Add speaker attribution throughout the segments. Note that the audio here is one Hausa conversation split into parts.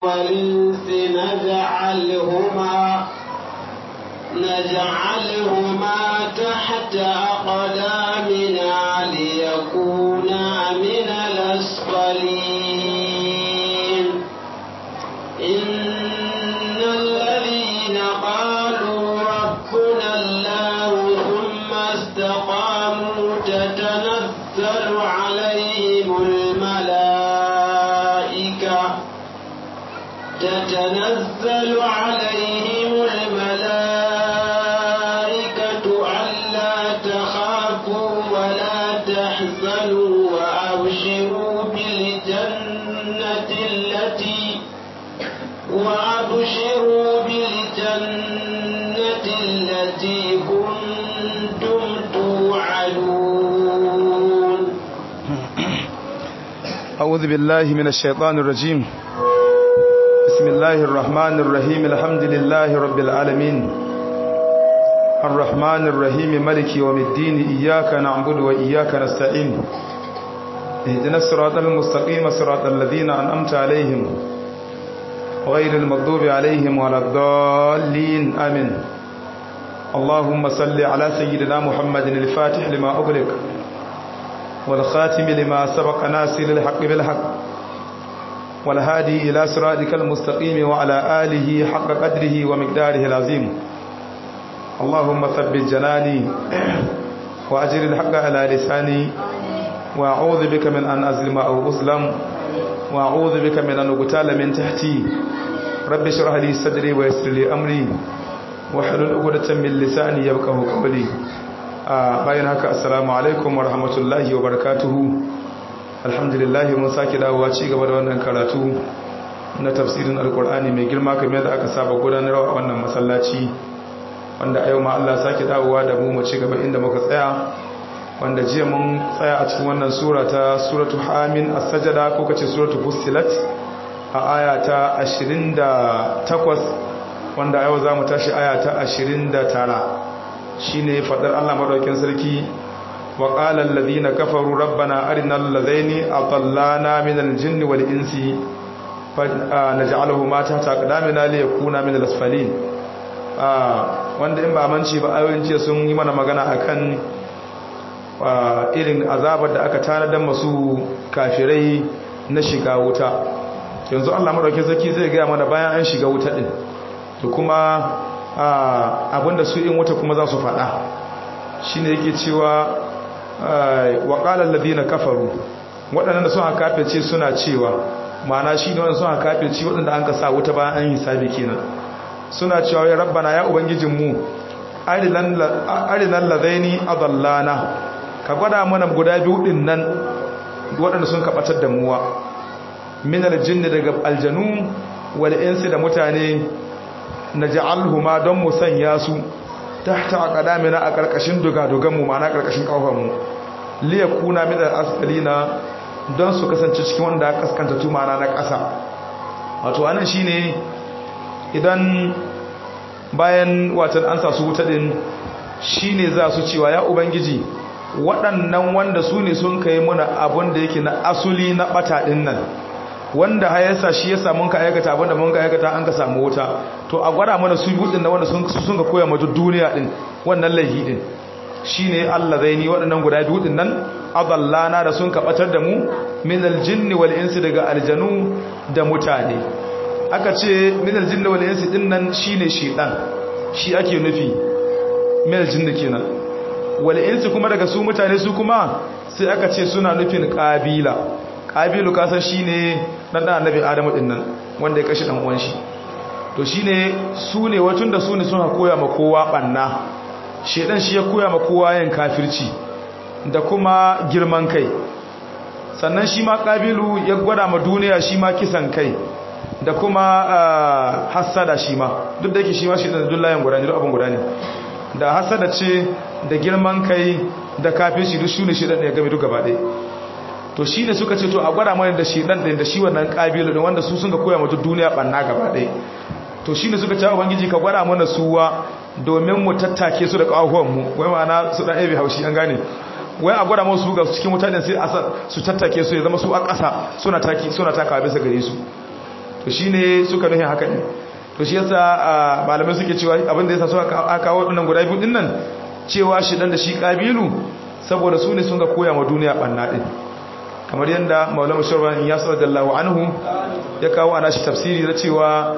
Speaker 1: والإنس نجعلهما نجعلهما تحت أقدامنا ليكونا من الأسفلين إن الذين قالوا ربنا الله ثم استقاموا تتنزل عليهم الملائكة تتنزل عليهم الملائكة ألا تخافوا ولا تحزنوا وأبشروا بالجنة التي وأبشروا بالجنة التي كنتم توعدون
Speaker 2: أعوذ بالله من الشيطان الرجيم بسم الله الرحمن الرحيم الحمد لله رب العالمين الرحمن الرحيم ملك يوم الدين إياك نعبد وإياك نستعين اهدنا الصراط المستقيم صراط الذين أنعمت عليهم غير المغضوب عليهم ولا الضالين آمين اللهم صل على سيدنا محمد الفاتح لما أغلق والخاتم لما سبق ناصر الحق بالحق والهادي إلى صراطك المستقيم وعلى آله حق قدره ومقداره العظيم اللهم ثبت جناني وأجر الحق على لساني وأعوذ بك من أن أظلم أو أظلم وأعوذ بك من أن أقتال من تحتي رب اشرح لي صدري ويسر لي أمري واحلل عقدة من لساني يفقهوا قولي bayan haka assalamu alaikum wa rahmatullahi wa barakatuhu alhamdulillah mun sake dawowa ci gaba da wannan karatu na tafsirin alkur'ani mai girma kamar yadda aka saba gudanarwa a wannan masallaci wanda a yau ma Allah sake dawowa da mu mu ci gaba inda muka tsaya wanda jiya mun tsaya a cikin wannan sura ta suratu hamin as-sajada ko kace suratu fussilat a aya ta 28 wanda a yau zamu tashi aya ta 29 shine fadar Allah madaukakin sarki wa qala alladhina kafaru rabbana arinal ladaini atallana minal jinni wal insi naj'aluhu ma tahta aqdamina liyakuna minal asfalin wanda in ba manci ba ayoyin jiya sun yi mana magana akan irin azabar da aka tanadar masu kafirai na shiga wuta yanzu Allah madaukakin sarki zai ga mana bayan an shiga wuta din to kuma abinda su in wata kuma za su faɗa shi ne yake cewa waƙalar ladina kafaru waɗanda sun haka ce suna cewa ma'ana shi ne waɗanda sun haka ce waɗanda an ka sa wuta bayan an yi sabi kenan suna cewa ya rabbana ya ubangijinmu arinan ladaini adallana ka gwada mana guda biyu ɗin nan waɗanda sun kaɓatar da muwa min aljinni daga aljanu wal insi da mutane na ja'alhuma don mu sanya su tahta aqdamina a karkashin dugadugan mu ma'ana karkashin kafan mu liyakuna min al-asfalina don su kasance cikin wanda aka kaskanta tu ma'ana na ƙasa wato anan shine idan bayan watan an sa su wuta din shine za su cewa ya ubangiji waɗannan wanda su ne sun kai muna abun da yake na asuli na bata din nan wanda hayarsa shi ya samu ka aikata abinda mun ka aikata an ka samu wuta to a gwada mana su budin da wanda sun sun ka koya mata duniya din wannan laihi din shine Allah zaini waɗannan guda biyu din nan adallana da sun ka batar da mu min aljinni wal insi daga aljanu da mutane aka ce min aljinni wal insi din nan shine shedan shi ake nufi min aljinni kenan wal insi kuma daga su mutane su kuma sai aka ce suna nufin kabila kabilu kasan shi ne ɗan ɗan annabi adamu ɗin nan wanda ya kashe ɗan'uwan shi to shi ne su ne watun da su ne suna koya ma kowa ɓanna shaidan shi ya koya ma kowa yin kafirci da kuma girman kai sannan shi ma kabilu ya gwada ma duniya shi ma kisan kai da kuma hassada shi ma duk da yake shi ma shi da dullayen guda ne duk abin guda ne da hassada ce da girman kai da kafirci duk shi ne shi ɗan ya game duk gaba ɗaya to shi ne suka ce to a gwada mana da shi dan da shi wannan kabilu din wanda su sun ga koya mata duniya banna gaba ɗaya to shi ne suka ce ubangiji ka gwada mana suwa domin mu tattake su da kawahuwan mu wai ma'ana su dan ebe haushi an gane wai a gwada musu ga cikin mutanen sai a su tattake su ya zama su a ƙasa suna taki suna takawa bisa gare su to shine suka nuhin haka ne to shi yasa malamai suke cewa abin da yasa suka kawo wadannan guda biyu dinnan cewa shi dan da shi kabilu saboda su ne sun ga koya ma duniya banna din kamar yadda maulama shirwan ya sallallahu anhu ya kawo ana shi tafsiri da cewa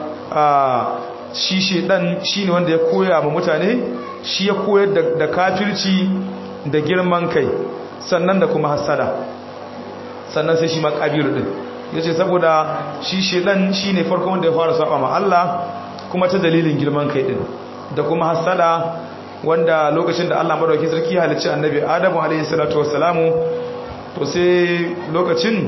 Speaker 2: shi shedan shine wanda ya koya ma mutane shi ya koyar da kafirci da girman kai sannan da kuma hasada sannan sai shi ma kabiru din yace saboda shi shedan shine farko wanda ya fara saba ma Allah kuma ta dalilin girman kai din da kuma hasada wanda lokacin da Allah madaukakin sarki halicci annabi Adamu alayhi salatu wassalamu to sai lokacin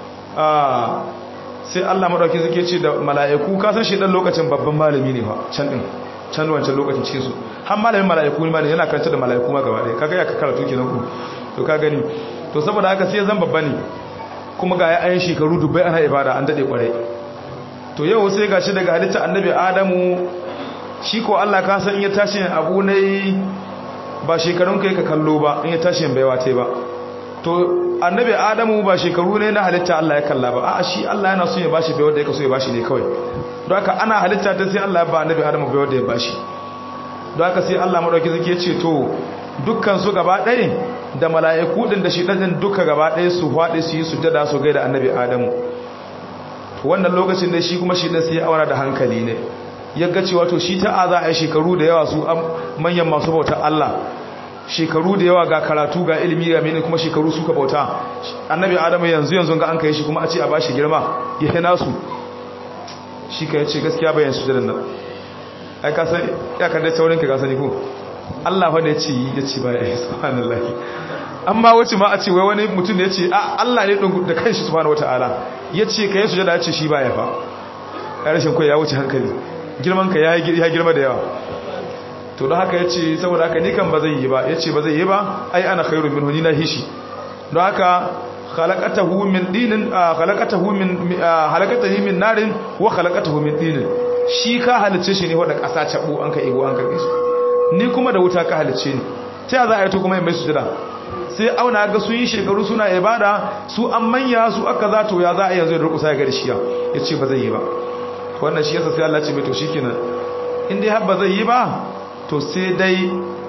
Speaker 2: a sai Allah madaukakin sarki ce da mala'iku ka san shedan lokacin babban malami ne fa can din can wancan lokacin cikin su har malamin mala'iku ne ma yana karanta da mala'iku ma gaba ɗaya kaga ya ka karatu kenan ku to ka gani to saboda haka sai zan babba ne kuma ga yayin shekaru dubbai ana ibada an dade kwarai to yau sai gashi daga halitta annabi adamu shi ko Allah ka san ya tashi abu ne ba shekarun kai ka kallo ba in ya tashi baiwa tai ba to annabi adamu ba shekaru ne na halitta Allah ya kalla ba a'a shi Allah yana so ya bashi baiwa da yake so ya bashi ne kawai don haka ana halitta ta sai Allah ya ba annabi adamu baiwa da ya bashi don haka sai Allah madauki zake ya ce to dukkan su gaba ɗaya da mala'iku din da shi ɗin duka gaba ɗaya su faɗi su yi sujjada su gaida annabi adamu wannan lokacin da shi kuma shi ɗin sai ya aura da hankali ne ya ga cewa to shi ta za a yi shekaru da yawa su manyan masu bautar Allah shekaru da yawa ga karatu ga ilimi ga mene kuma shekaru suka bauta annabi adamu yanzu yanzu ga an kai shi kuma a ce a bashi girma ya hina su shi ka yace gaskiya bayan sujjadan nan ai ka san ya kan da taurin ka ga sani ko Allah fa da ya ce ya ce ba ya subhanallahi amma wace ma a ce wai wani mutum da ya ce Allah ne da kanshi subhanahu wataala ya ce ka yi sujada ya ce shi ba ya fa ya rashin kai ya wuce hankali girman ka ya girma da yawa to don haka ya ce saboda haka ni kan ba zai yi ba ya ce ba zai yi ba ai ana khairu min hunina hishi don haka khalaqatahu min dinin khalaqatahu min halakatahu min narin wa khalaqatahu min dinin shi ka halice shi ne wanda kasa cabo an ka ego an karbe shi ni kuma da wuta ka halice ni ta za a yi to kuma mai sujada sai auna ga sun yi shekaru suna ibada su an manya su aka za to ya za a yanzu da rukusa ya gari shiya ya ce ba zai yi ba wannan shi yasa sai Allah ce mai to shi kenan in dai har ba zai yi ba to sai dai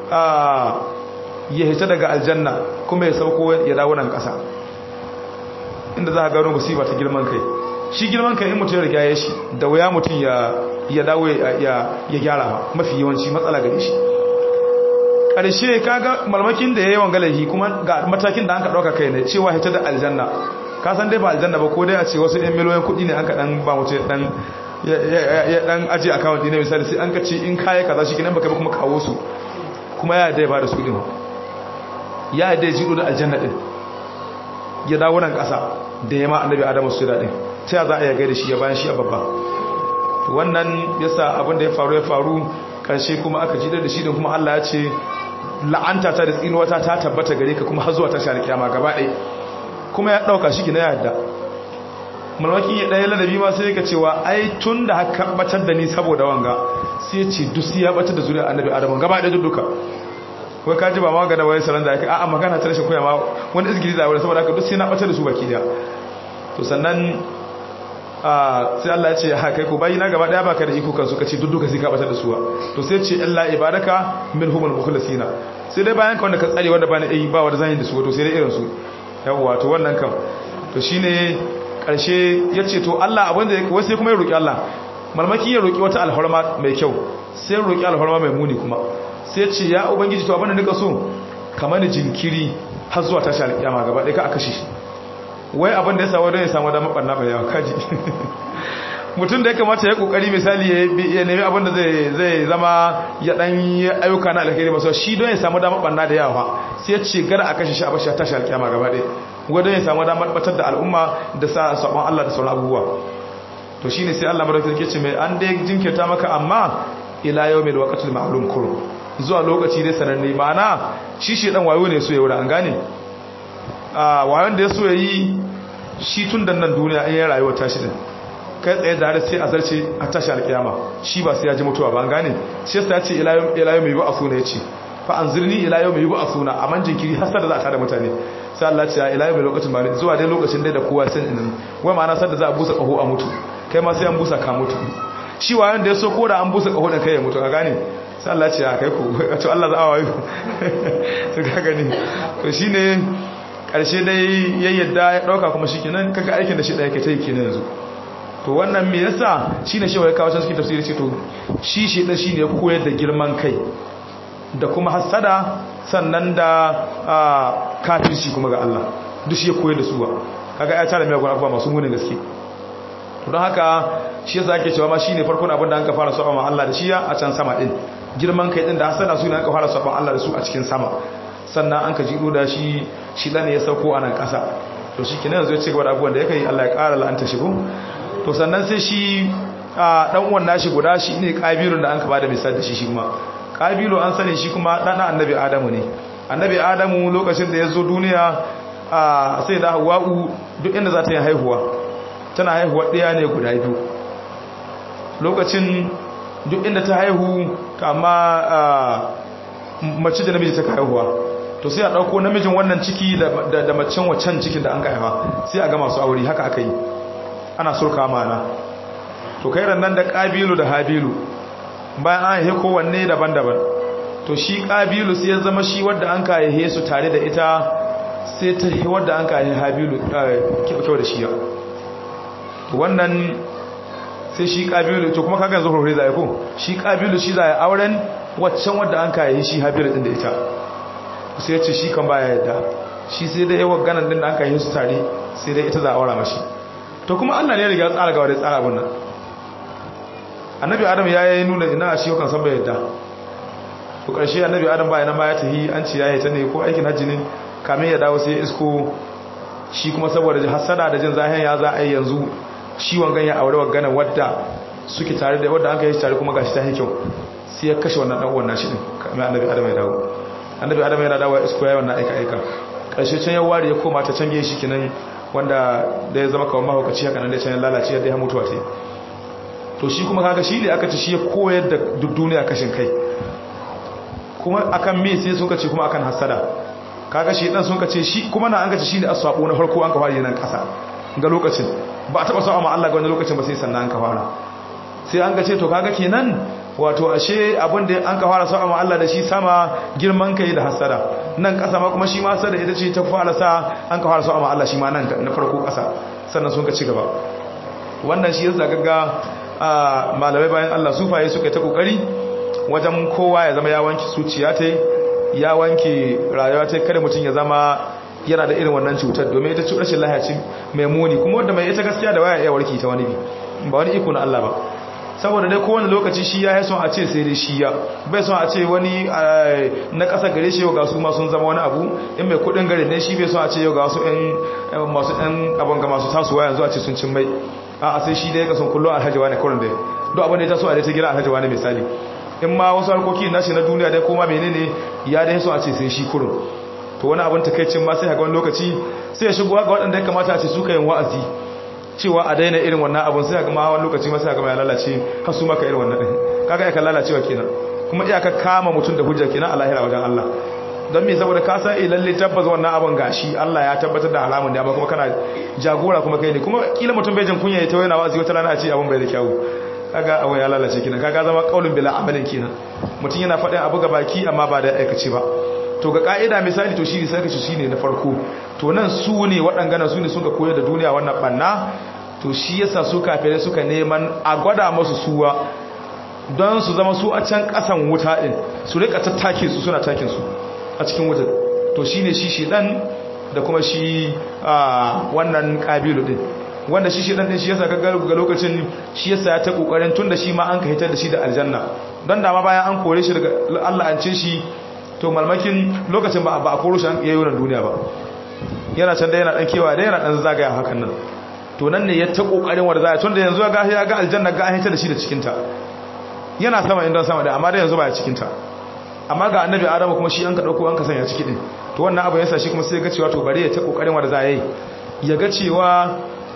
Speaker 2: ya hita daga aljanna kuma ya sauko ya dawo nan kasa inda za a gano musiba ta girman kai shi girman kai in mutum ya riga ya shi da wuya mutum ya dawo ya gyara ba mafi yawanci matsala gare shi ƙarshe kaga malmakin da ya yi wangalahi kuma ga matakin da an ka ɗauka kai ne cewa hita da aljanna ka san dai ba aljanna ba ko dai a ce wasu ɗan miliyoyin kuɗi ne an ka ɗan ba mutum ɗan ya ɗan aji akawun ɗi na misali sai an ka ce in kaya kaza shi kenan baka ba kuma kawo su kuma ya dai ba da su ɗin ya dai jiɗo da aljanna ɗin ya dawo nan ƙasa da ya ma annabi adamu su da ɗin ta za a yaga da shi ya bayan shi a babba wannan yasa abin da ya faru ya faru ƙarshe kuma aka ji da shi da kuma Allah ya ce la'anta ta da tsinuwata ta tabbata gare ka kuma har zuwa tashi alkiyama gaba ɗaya kuma ya ɗauka shi na yadda malmakin ya ɗaya ladabi ma sai ka cewa ai tun da haka batar da ni saboda wanga sai ce dusi ya batar da zuriya annabi adamu gaba ɗaya duka wai ka ji ba ma ga da wani salon da aka a'a magana ta rashin koya ma wani izgiri da wani saboda haka duk sai na batar da su baki daya to sannan sai Allah ya ce ha kai ko bayi na gaba daya baka da iko kan su kace dudduka sai ka batar da su to sai ce illa ibadaka minhumul mukhlasina sai dai bayan ka wanda ka tsare wanda bani yi ba wanda zan yi da su to sai dai irin su yawa to wannan kam to shine karshe yace to Allah abin da wai sai kuma ya roki Allah malmaki ya roki wata alhurma mai kyau sai roki alhurma mai muni kuma sai ce ya ubangiji to abin da nika so kamar ni jinkiri har zuwa tashi alkiyama gaba ɗaya ka aka shi wai abin da ya samu don ya samu damar ɓanna mai yawa kaji mutum da ya kamata ya kokari misali ya nemi abin da zai zama ya ɗan yi ayyuka na alkhairi masu shi don ya samu damar ɓanna da yawa sai ya ce gara a kashe shi a bashi a tashi alkiyama gaba ɗaya wai don ya samu damar batar da al'umma da sa sabon Allah da sauran abubuwa to shine sai Allah madaukakin ke ce mai an dai jinkirta maka amma ila yawmil waqtil ma'lum kurum zuwa lokaci dai sananne ma'ana shi shi dan wayo ne so ya wura an gane a wayon da ya so ya yi shi tun da nan duniya in yi rayuwa tashi din kai tsaye da sai a zarce a tashi alkiyama shi ba sai ya ji mutuwa ba an gane shi yasa ya ce ilayo mai ba a suna ya ce fa an zirni ilayo mai ba a suna a man jinkiri har da za a tada mutane sai Allah ce ya ilayo mai lokacin ba zuwa dai lokacin dai da kowa san inin wai ma'ana sadda za a busa kaho a mutu kai ma sai an busa ka mutu shi wayan da ya so ko da an busa kaho da kai ya mutu ka gane sai Allah ce a kai ku to Allah za a wayo to ka gani to shine karshe dai ya yadda ya dauka kuma shikenan kaga aikin da shi da yake ta yi kenan yanzu to wannan me yasa shine shi wai kawo cikin tafsiri ce to shi shi da shine ya koyar da girman kai da kuma hasada sannan da kafirci kuma ga Allah duk shi ya koyar da su ba kaga ya tara mai abubuwa masu munin gaske to don haka shi yasa ake cewa ma shine farkon abin da an ka fara saba ma Allah da shi a can sama din girman kai din da hasada su ne an ka fara saba Allah da su a cikin sama sannan an ka jido da shi shi dan ya sauko a nan kasa to shi kenan yanzu ya ce gaba da abubuwan da yake yi Allah ya ƙara la'anta shi ko to sannan sai shi dan uwan nashi guda shi ne kabilun da an ka bada misali da shi shi kuma kabilu an sani shi kuma dan annabi adamu ne annabi adamu lokacin da ya zo duniya sai da hawa'u duk inda za ta yi haihuwa tana haihuwa ɗaya ne guda biyu lokacin duk inda ta haihu kama mace da namiji ta haihuwa to sai a ɗauko namijin wannan ciki da macen waccan cikin da an ka haifa sai a ga masu aure haka aka yi ana sulka mana to kai nan da ƙabilu da habilu bayan an haihe kowanne daban-daban to shi ƙabilu sai ya zama shi wadda an ka haihe su tare da ita sai ta yi wadda an ka haihe habilu kyau da shi ya wannan sai shi ƙabilu to kuma kagan zuhur zai ko shi ƙabilu shi zai auren waccan wadda an ka haihe shi habilu ɗin da ita sai ya ce shi kan baya yadda shi sai dai yawan ganin din da an ka haihe su tare sai dai ita za a aura mashi to kuma Allah ne ya riga tsara gawa da tsara abun nan annabi adam ya yi nuna ina shi kan san bai yadda to karshe annabi adam ba yana ma ya tahi an ci yayi ta ne ko aikin hajji ne kamin ya dawo sai isko shi kuma saboda hasada da jin zahiyan ya za a yi yanzu shi wangan ya aure wangana wadda suke tare da wadda an kai shi tare kuma gashi ta yi kyau sai ya kashe wannan dan uwan nashi din kamin annabi adam ya dawo annabi adam ya dawo isko yayi wannan aika aika karshe can ya ware ya koma ta cange shi kinan wanda da ya zama kawai mahaukaci haka nan da can lalace yadda ya mutuwa ta to shi kuma kaga shi ne aka ci shi ya koyar da duk duniya kashin kai kuma akan me sai sun kace kuma akan hasada kaga shi dan sun kace shi kuma na an kace shi ne aswabo na farko an ka fara nan kasa ga lokacin ba a taba sa'a ma Allah ga wannan lokacin ba sai sannan an ka fara sai an kace to kaga kenan wato ashe abin da an ka fara sa'a ma Allah da shi sama girman kai da hasada nan kasa ma kuma shi ma hasada ita ce ta fara sa an ka fara sa'a ma Allah shi ma nan na farko kasa sannan sun ka ci gaba wannan shi yasa gaga malamai bayan Allah sufaye suka ta kokari wajen kowa ya zama ya wanke zuciya ta ya wanke rayuwa ta kada mutum ya zama yana da irin wannan cutar domin ita cutar shi lahaci mai muni kuma wanda mai ita gaskiya da waya iya warki ta wani bi ba wani iko na Allah ba saboda dai kowane lokaci shi ya son a ce sai dai shi ya bai son a ce wani na ƙasa gare shi yau ga su ma sun zama wani abu in mai kudin gare ne shi bai son a ce yau ga su ɗan masu ɗan abin ga masu tasowa yanzu a ce sun cin mai a sai shi da ya kasan kullum alhaji wani kurin da duk abin da ya taso a dai ta gina alhaji wani misali in ma wasu harkoki nashi na duniya dai koma menene ya dai so a ce sai shi kurin to wani abin takaicin ma sai ga wani lokaci sai ya shigo ga waɗanda ya kamata a ce suka yin wa'azi cewa a daina irin wannan abin sai ga ma wani lokaci ma sai ga ya lalace har su maka irin wannan din kaga ya kan lalacewa kenan kuma iyaka kama mutum da hujja kenan a lahira wajen Allah don me saboda ka san lalle tabbas wannan abin gashi Allah ya tabbatar da haramun da amma kuma kana jagora kuma kai ne kuma kila mutum bai jin kunya ya tawaye na wazi wata rana a ce abin bai da kyau kaga abin ya lalace kenan kaga zama kaulin bila amalin kenan mutum yana faɗin abu ga baki amma ba da aikace ba to ga ka'ida misali to shine sai ka shine na farko to nan su ne waɗangana su ne suka koyar da duniya wannan banna to shi yasa su kafirai suka neman a gwada masu suwa don su zama su a can ƙasan wuta din su rika tattake su suna takin su a cikin wutar to shi ne shi shidan da kuma shi wannan ƙabilu ɗin wanda shi shidan ɗin shi yasa ga lokacin shi yasa ya ta ƙoƙarin tun da shi ma an ka hitar da shi da aljanna don dama bayan an kore shi daga Allah an ce shi to malmakin lokacin ba a koro shi an iya yonan duniya ba yana can da yana ɗan kewa da yana ɗan zagaya hakan nan to nan ne ya ta ƙoƙarin wanda zaya tun da yanzu ya ga aljanna ga an hitar da shi da cikinta yana sama inda sama da amma da yanzu ba ya cikinta amma ga annabi adamu kuma shi an ka dauko an ka sanya ciki din to wannan abu yasa shi kuma sai ga cewa to bare ya ta kokarin wanda za yi ya ga cewa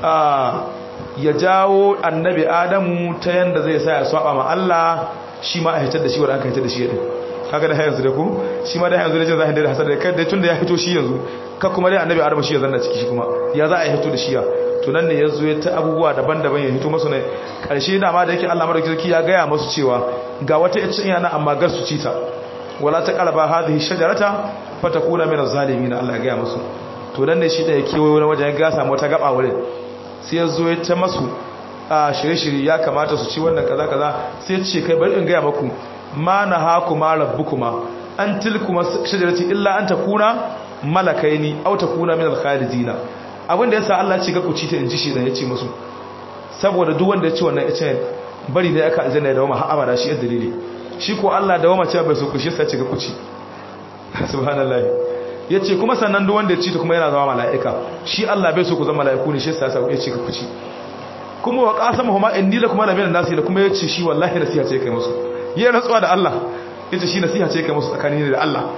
Speaker 2: ya jawo annabi adamu ta yanda zai sa ya saba ma Allah shi ma a hitar da shi wanda aka hitar da shi din kaga da yanzu da ku shi ma da yanzu da jin zahin da hasar da kai da tunda ya fito shi yanzu ka kuma dai annabi adamu shi ya zanna ciki shi kuma ya za a hito da shi ya to nan ne ya zo ta abubuwa daban-daban ya hito masu ne ƙarshe da ma da yake Allah madaukakin ya gaya masu cewa ga wata ita yana amma gar su cita wala ta qalaba hadhihi shajarata fatakuna min az-zalimin Allah ya gaya masu to nan ne shi da ya kewayo wani wajen ya samu wata gaba wurin sai ya zo ya ta masu a shirye-shirye ya kamata su ci wannan kaza kaza sai ya ce kai bari in gaya maku ma na haku ma rabbukuma an tilkuma shajarati illa an takuna malakaini aw takuna min al-khalidina abinda yasa Allah ce ga ku ci ta inji shi da yace musu saboda duk wanda ya ci wannan yace bari ne aka aljanna da wama har abada shi dalili shi ko Allah da wama ce bai so ku shi sai ce ga ku ci subhanallahi yace kuma sannan duk wanda ya ci ta kuma yana zama mala'ika shi Allah bai so ku zama mala'iku ne shi sai ya ce ga ku ci kuma wa qasama huma inni lakum la min nasi da kuma yace shi wallahi nasiha ce kai musu yayin rantsuwa da Allah yace shi nasiha ce kai musu tsakanin da Allah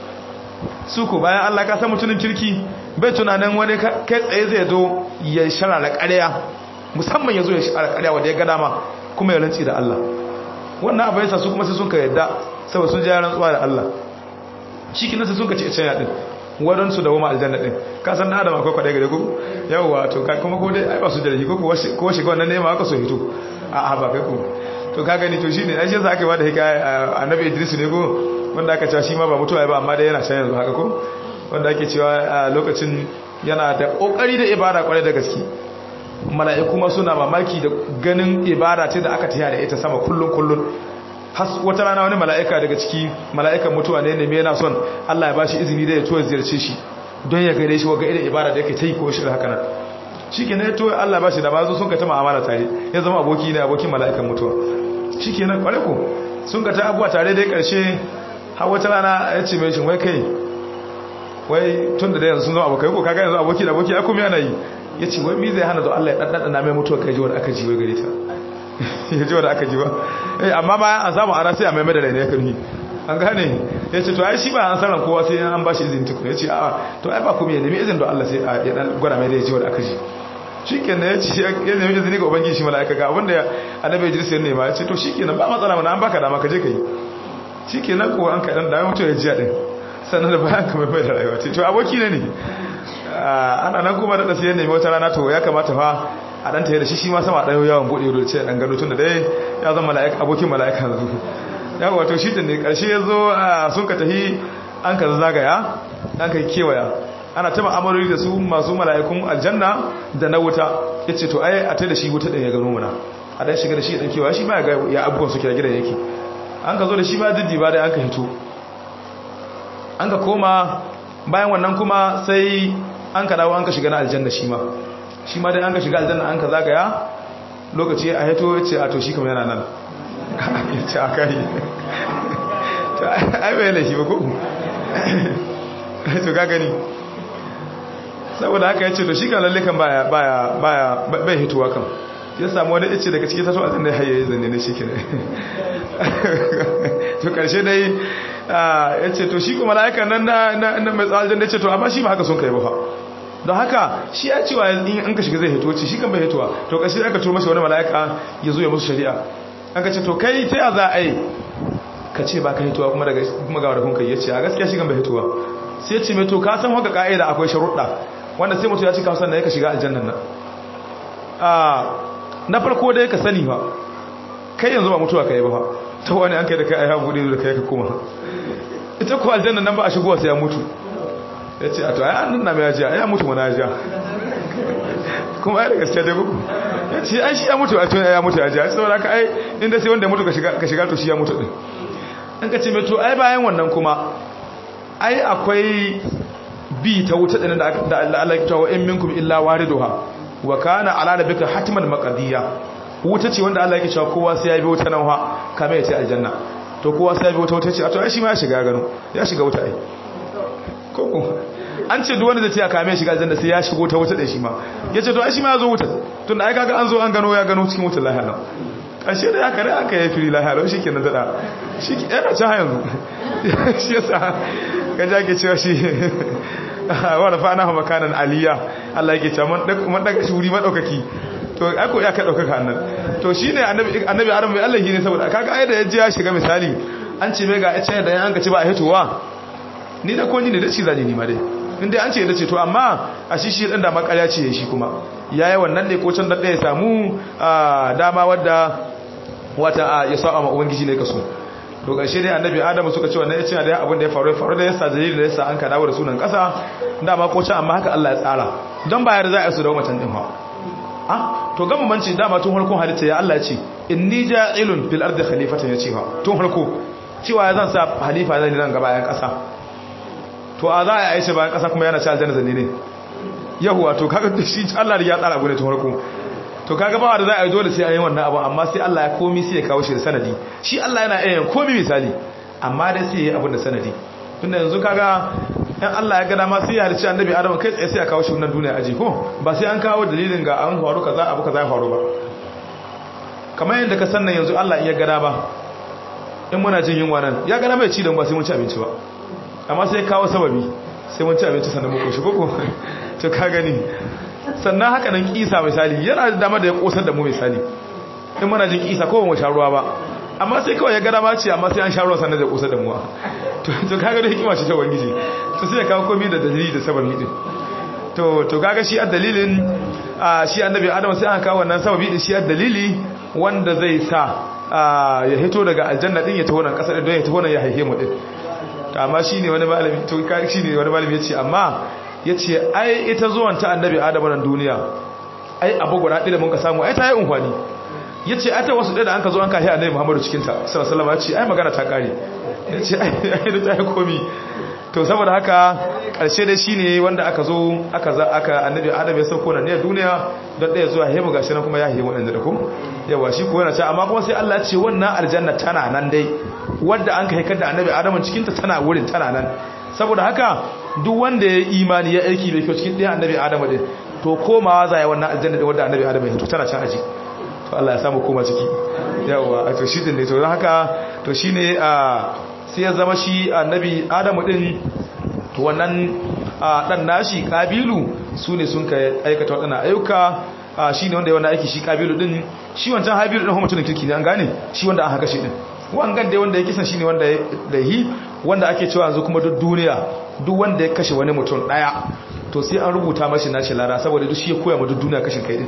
Speaker 2: su ko bayan Allah ka san mutumin kirki bai tunanin wani kai tsaye zai zo ya shara da ƙarya musamman ya zo ya shara ƙarya wanda ya ga dama kuma ya rantsi da Allah wannan abu yasa su kuma sai sun ka yadda saboda sun ji rantsuwa da Allah shi kina sai sun ka ci can ya din waɗansu da wama aljanna ɗin ka san na adam akwai kwaɗe gare ku yawwa to ka kuma ko dai ai ba su da rashi ko ko shiga wannan nema aka so hito a a ba kai ku to ka gani to shine ai shi yasa aka yi da hikaya annabi Idris ne ko wanda aka cewa shi ma ba mutuwa ba amma dai yana can yanzu haka ko wanda ake cewa a lokacin yana da kokari da ibada kwarai da gaske mala'iku ma suna mamaki da ganin ibada ce da aka tiya da ita sama kullun kullun wata rana wani mala'ika daga ciki mala'ikan mutuwa ne ne yana son Allah ya bashi izini da ya to ziyarce shi don ya gare shi waga irin ibada da yake ta yi ko shi haka nan shi ke ne to Allah ba shi da bazo sun ka ta ma'amala tare ya zama aboki ne abokin mala'ikan mutuwa shi ke nan kware ko sun ka ta abuwa tare da ya karshe har wata rana ya ce mai shi wai kai wai tun da yanzu sun zama abokai ko kaga yanzu aboki da aboki ya kuma yana yi ya ce wai mi zai hana da Allah ya ɗanɗana mai mutuwa kai ji wanda aka ji wai gare ta ya ji wanda aka ji ba amma bayan an samu ara sai a mai madara ne ya karni an gane ya ce to ai shi ba an sanar kowa sai an ba shi izini tukun ya ce a to ai ba kuma ya nemi izini da Allah sai ya dan gwada mai da ya ji wanda aka ji shi kenan ya ce ya nemi izini ga ubangiji shi mala'ika ga abinda annabi Idris ya nema ya ce to shi kenan ba matsala mana an baka dama ka je ka yi shi kenan ko an ka dan da mutu ya ji din sannan da bayan ka mai mai da rayuwa ce to aboki ne ne ana nan kuma da sai ya nemi wata rana to ya kamata fa a dan tare da shi shi ma sama dan yawan bude ido ce dan gado tun da dai ya zama mala'ika abokin mala'ika yanzu yawa wato shi din ne karshe yazo sun ka tahi an ka zagaya an ka kewaya ana ta ma'amaloli da su masu mala'ikun aljanna da na wuta yace to ai a tai da shi wuta din ya gano muna a dan shiga da shi dan kewaya shi ma ya ga ya abubuwan su kira gidan yake an ka zo da shi ma diddi ba dai an ka hito an ka koma bayan wannan kuma sai an ka dawo an ka shiga na aljanna shi ma shi ma dai an ka shiga aljanna an ka zagaya lokaci a haito ya ce a to shi kama yana nan ya ce a kai ai bai laifi ba ko to ka gani saboda haka ya ce to shi kan lalle kan baya baya baya bai hituwa kan ya samu wani ice daga cikin tato aljanna ya haye zanne na shi ke to karshe dai ya ce to shi kuma mala'ikan nan na mai tsawon aljanna ya ce to amma shi ba haka sun kai ba fa don haka shi ya cewa in an ka shiga zai hito ce shi kan bai hitowa to kashi aka turo masa wani mala'ika ya zo ya musu shari'a an ka ce to kai ta ya za a yi ka ce ba ka hitowa kuma daga kuma ga wadakun kai ya ce a gaskiya shi kan bai hitowa sai ce mai to ka san haka ka'ida akwai sharuɗa wanda sai mutum ya ci kawsan da ya ka shiga aljannan nan na farko dai ka sani ba kai yanzu ba mutuwa ka yi ba fa ta wani an kai da kai a yawan buɗe da kai ka kuma ita ko aljannan nan ba a shigowa sai ya mutu ya ce a to ai an nuna mai ajiya ya mutu mana ajiya kuma ai da gaskiya dai kuku ya ce ai shi ya mutu a tun ya mutu ajiya sai saboda ka ai inda sai wanda ya mutu ka shiga to shi ya mutu din an ka ce mai to ai bayan wannan kuma ai akwai bi ta wuta din da Allah ya tawo in minkum illa wariduha wa kana ala rabbika hatman maqdiya wuta ce wanda Allah ya cewa kowa sai ya bi wuta nan ha kamar ya ce aljanna to kowa sai ya bi wuta wuta ce a to ai shi ma ya shiga gano ya shiga wuta ai koko an ce duk wanda zai ce a kame shiga aljanna sai ya shigo ta wuta da shi ma yace to ai shi ma ya zo wuta tun da ai kaga an zo an gano ya gano cikin wutar lahiya ashe da aka rai aka yi fili lahiya shi kenan dada shi yana can yanzu shi yasa ga jage cewa shi wa rafa'na hu makanan aliyya Allah yake cewa mun daga shi wuri madaukaki to ai ko ya ka daukaka annan to shine annabi annabi Adam bai Allah ne saboda kaga ai da yaji ya shiga misali an ce mai ga ya ce da an ka ci ba a hitowa ni da ko ni ne da ci zani ni ma dai inda an ce yadda ce to amma a shi shi ɗan da makarya ce shi kuma ya yi wannan ne ko can da ya samu dama wadda wata ya sa ma ubangiji ne kaso to ƙarshe dai annabi adamu suka ce wannan ya ce da abin da ya faru ya faru da yasa dalilin da yasa an ka dawo da sunan ƙasa dama ko can amma haka Allah ya tsara don bayar za a su da macen din ha ah to gama manci dama tun harkon halitta ya Allah ya ce inni ja'ilun fil ardi khalifatan ya ce ha tun harko cewa ya zan sa halifa zan nan gaba yan ƙasa to a za a yi shi bayan ƙasa kuma yana ci aljanna zanne ne yahuwa to kaga shi Allah ya tsara gune tun harko to kaga ba da za a yi dole sai a yi wannan abu amma sai Allah ya komi sai ya kawo shi da sanadi shi Allah yana iya yin komi misali amma dai sai ya yi abin da sanadi tunda yanzu kaga in Allah ya gada ma sai ya halicci annabi Adam kai tsaye sai ya kawo shi wannan duniya aji ko ba sai an kawo dalilin ga an faru kaza abu kaza ya faru ba kamar yadda ka sannan yanzu Allah in ya gada ba in muna jin yunwa nan ya gada mai ci da ba sai mun ci abinci ba amma sai ya kawo sababi sai mun ci abinci sannan mu koshi koko to ka gani sannan haka nan kisa misali yana da dama da ya kosar da mu misali in muna jin kisa ko mu sha ruwa ba amma sai kawai ya gada ma ce amma sai an sha ruwa sannan zai kosar da mu to to kaga da hikima ce ta ubangiji to sai ya kawo komai da dalili da sababi din to to kaga shi a dalilin shi annabi adam sai aka kawo wannan sababi din shi a dalili wanda zai sa ya hito daga aljanna din ya taho nan kasa don ya taho nan ya haife mu din to amma shine wani malami to shine wani malami yace amma ya ce ai ita zuwan ta annabi adamu nan duniya ai abu guda ɗaya da mun ka samu ai ta yi unhwani ya ce ai ta wasu ɗaya da an ka zo an kahi annabi muhammadu cikinta sallallahu ya ce ai magana ta ƙare ya ce ai da ta yi komi to saboda haka ƙarshe dai shine wanda aka zo aka za aka annabi adamu ya sauko nan ne duniya don ɗaya zuwa hemu gashi nan kuma ya hemu ɗan da ku yawa shi ko yana ce amma kuma sai Allah ya ce wannan aljanna tana nan dai wadda an ka haikar da annabi adamu cikinta tana wurin tana nan saboda haka duk wanda ya imani ya aiki da kyau cikin ɗaya annabi adamu din to komawa za ya wannan aljanna da wanda annabi adamu ya to tana can aji to Allah ya samu koma ciki yawa a to shi din ne to haka to shine a sai ya zama shi annabi adamu din to wannan dan nashi kabilu su ne sun ka aikata waɗannan ayyuka shi ne wanda ya wannan aiki shi kabilu din shi wancan habilu din mutumin kirki ne an gane shi wanda an haka shi din wangan dai wanda ya kisan shine wanda da yi wanda ake cewa yanzu kuma duk duniya duk wanda ya kashe wani mutum daya to sai an rubuta mashi nashi lara saboda duk shi ya koya ma duk duniya kashin kai din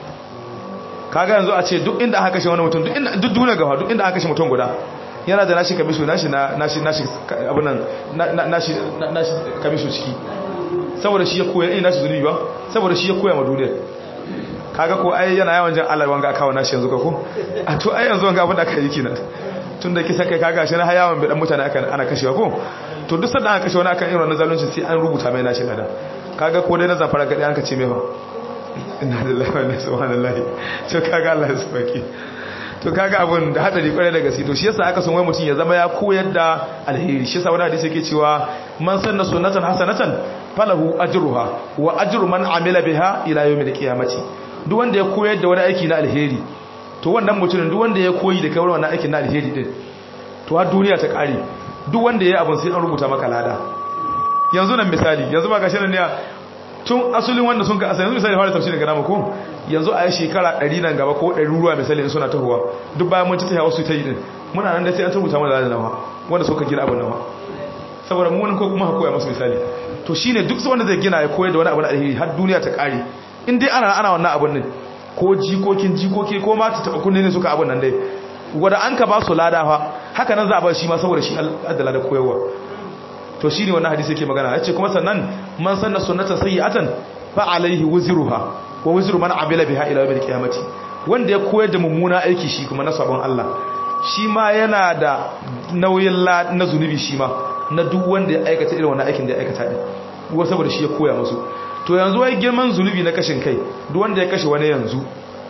Speaker 2: kaga yanzu a ce duk inda aka kashe wani mutum duk inda duk duniya gaba duk inda aka kashe mutum guda yana da nashi kamisho nashi nashi nashi abun nan nashi nashi kamisho ciki saboda shi ya koya ina nashi zunubi ba saboda shi ya koya ma duniya kaga ko ai yana yawan jin Allah wanga kawo nashi yanzu ka ko a to ai yanzu wanga abin da aka yi kina tun da kisa kai kaga shi na hayawan bai dan mutane aka ana kashewa ko to duk sanda aka kashe wani akan irin wannan zalunci sai an rubuta mai nashi lada kaga ko dai na zafara gadi an ka ce mai fa inna lillahi wa inna ilaihi subhanallahi to kaga Allah ya sabaki to kaga abun da hadari kwarai da gaske to shi yasa aka son wai mutum ya zama ya koyar da alheri shi yasa wani hadisi yake cewa man sanna sunnatan hasanatan falahu ajruha wa ajru man amila biha ila yawmil qiyamati duk wanda ya koyar da wani aiki na alheri to wannan mutumin duk wanda ya koyi da kai wannan aikin na alheri din to har duniya ta kare duk wanda ya yi abin sai an rubuta maka lada yanzu nan misali yanzu ba gashi nan ne tun asulin wanda sun ka asali yanzu misali fara tafsirin ga namu ko yanzu a yi shekara 100 nan gaba ko 100 ruwa misali suna tahowa duk bayan mun ci ta wasu ta yi din muna nan da sai an rubuta mana lada nawa wanda suka gina abin nawa saboda mu ko kuma koya musu misali to shine duk wanda zai gina ya koyar da wani abu na alheri har duniya ta kare in dai ana ana wannan abun nan ko jikokin jikoki ko ma ta taba kunne ne suka abun nan dai wanda an ka ba su lada fa haka nan za a ba shi ma saboda shi adala da koyarwa to shine wannan hadisi yake magana yace kuma sannan man sanna sunnatan sayyi'atan fa alaihi wuzruha wa wuzru man amila biha ila yawmil qiyamati wanda ya koyar da mummuna aiki shi kuma na sabon Allah shi ma yana da nauyin na zunubi shi ma na duk wanda ya aikata irin wannan aikin da ya aikata din wa saboda shi ya koya musu to yanzu wai girman zunubi na kashin kai duk wanda ya kashe wani yanzu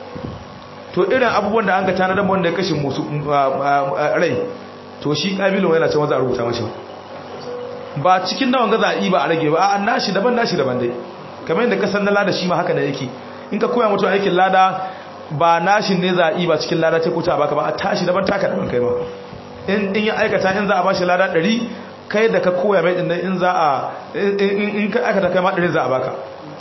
Speaker 2: to irin abubuwan da an ka tanadar wanda ya kashe musu rai to shi kabilun yana cewa za a rubuta mashi ba cikin nawan gaza a ba a rage ba a nashi daban nashi daban dai kamar yadda kasan na lada shi ma haka da yake in ka koya mutum aikin lada ba nashin ne za a ba cikin lada ta kuta baka ba a tashi daban taka daban kai ma in ya aikata in za a bashi lada ɗari kai da ka koya mai dinnan in za a in ka aka da kai ma ɗari za a baka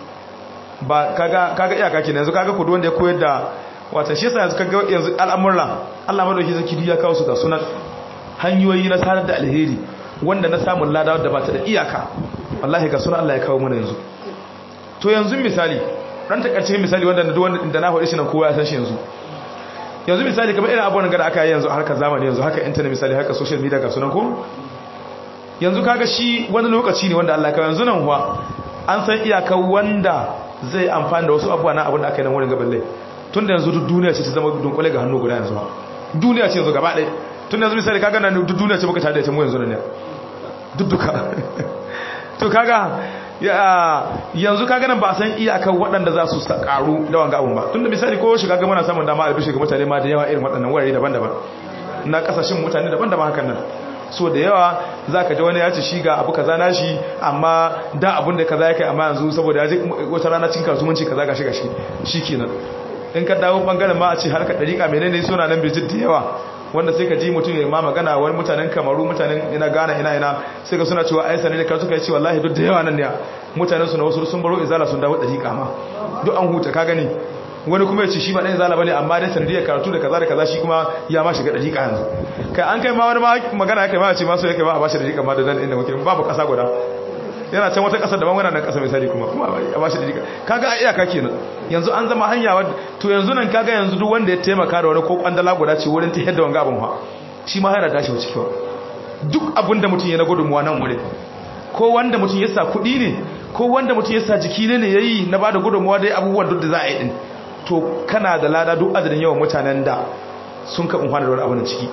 Speaker 2: ba kaga iyaka kenan yanzu kaga kudu wanda ya koyar da wata shi yasa yanzu kaga yanzu al'amuran Allah madauki zaki ya kawo su ga sunan hanyoyi na sanar da alheri wanda na samun lada wadda ba ta da iyaka wallahi ga suna Allah ya kawo mana yanzu to yanzu misali dan takaice misali wanda da na faɗi shi nan kowa ya san shi yanzu yanzu misali kamar irin abubuwan da aka yi yanzu harkar zamani yanzu haka internet misali haka social media ga sunan ko yanzu kaga shi wani lokaci ne wanda Allah ya kawo yanzu nan kuwa an san iyakar wanda zai amfani da wasu abubuwa na abin da aka yi nan wurin gaban lai tun da yanzu duk duniya ce ta zama dunkule ga hannu guda yanzu ba duniya ce yanzu gaba ɗaya tun yanzu misali kaga nan duk duniya ce muka tada ita mu yanzu nan ne duk duka to kaga yanzu kaga nan ba san iyakar waɗanda za su karu da wanga abun ba tun da misali ko shiga ga muna samun dama albishi ga mutane ma da yawa irin waɗannan wurare daban-daban na kasashen mutane daban-daban hakan nan so da yawa za ka ji wani ya ce shi ga abu kaza nashi amma da abun da kaza ya kai amma yanzu saboda ya ji wata rana cin kasuwanci kaza gashi gashi shi kenan in ka dawo bangaren ma a ce harkar dariƙa menene suna nan bijit da yawa wanda sai ka ji mutum ya ma magana wani mutanen kamaru mutanen ina gana ina ina sai ka suna cewa aisa ne da karatu kai ce wallahi duk da yawa nan ne mutanen su na wasu sun baro izala sun dawo dariƙa ma duk an huta ka gani wani kuma ya ce shi ba ɗan izala bane amma dai sanadiyar karatu da kaza da kaza shi kuma ya ma shiga dariƙa yanzu kai an kai ma wani magana ya kai ma a ce ma so ya kai ma a bashi dariƙa ma da dan inda muke babu ƙasa guda yana can wata ƙasar daban wannan ƙasa misali kuma kuma a bashi dariƙa kaga a iyaka kenan yanzu an zama hanya wadda to yanzu nan kaga yanzu duk wanda ya taimaka da wani ko kwandala guda ce wurin ta yadda wanga abin ha shi ma yana tashi wuce kyau duk abinda mutum ya na gudunmuwa nan wurin ko wanda mutum ya sa kuɗi ne ko wanda mutum ya sa jiki ne ne ya yi na ba da gudunmuwa dai abubuwan duk da za a yi ɗin to kana da lada duk adadin yawan mutanen da sun ka umfana da wani abu na ciki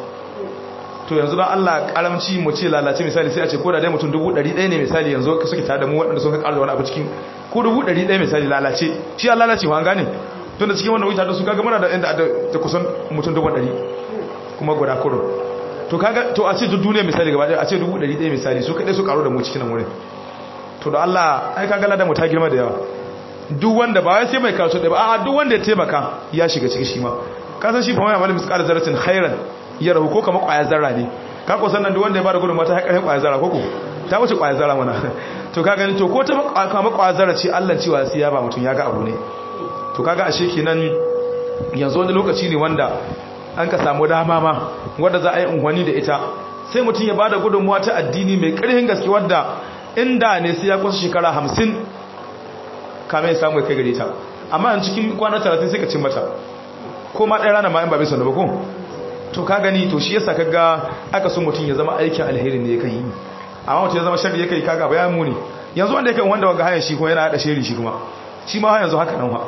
Speaker 2: to yanzu don Allah karamci mu ce lalace misali sai a ce ko da dai mutum dubu ɗari ɗaya ne misali yanzu suke tare da mu waɗanda sun ka ƙara da wani abu cikin ko dubu ɗari ɗaya misali lalace shi ya lalace wa gane tun da cikin wannan wuta da su kaga muna da inda da kusan mutum dubu ɗari kuma guda kurun to kaga to a ce duk duniya misali gaba ɗaya a ce dubu ɗari ɗaya misali su kaɗai su ƙaru da mu cikin nan wurin to da Allah ai kaga ladan mu ta girma da yawa duk wanda ba wai sai mai karatu ɗaya ba a'a duk wanda ya taimaka ya shiga cikin shi ma ka san shi fa mai amalin misqal zarratin khairan ya rahu ko kamar ƙwayar zarra ne ka ko sannan duk wanda ya bada gudunmawa ta haƙarin ƙwayar zarra ko ko ta wuce ƙwayar zarra mana to ka gani to ko ta kamar ƙwayar zarra ce Allah cewa sai ya ba mutum ya ga abu ne to kaga ashe kenan yanzu wani lokaci ne wanda an ka samu dama ma wanda za a yi unhwani da ita sai mutum ya bada gudunmawa ta addini mai ƙarfin gaske wadda inda ne sai ya kusa shekara hamsin kamar ya samu ya kai gare ta amma yan cikin kwana talatin sai ka cin mata ko ma ɗaya rana ma in ba bai sanda ba ko to ka gani to shi yasa kaga aka so mutum ya zama aikin alheri ne ya kai amma mutum ya zama sharri ya kai kaga bayan muni yanzu wanda yake wanda wanga hayan shi kuma yana hada shiri shi kuma shi ma yanzu haka nan ha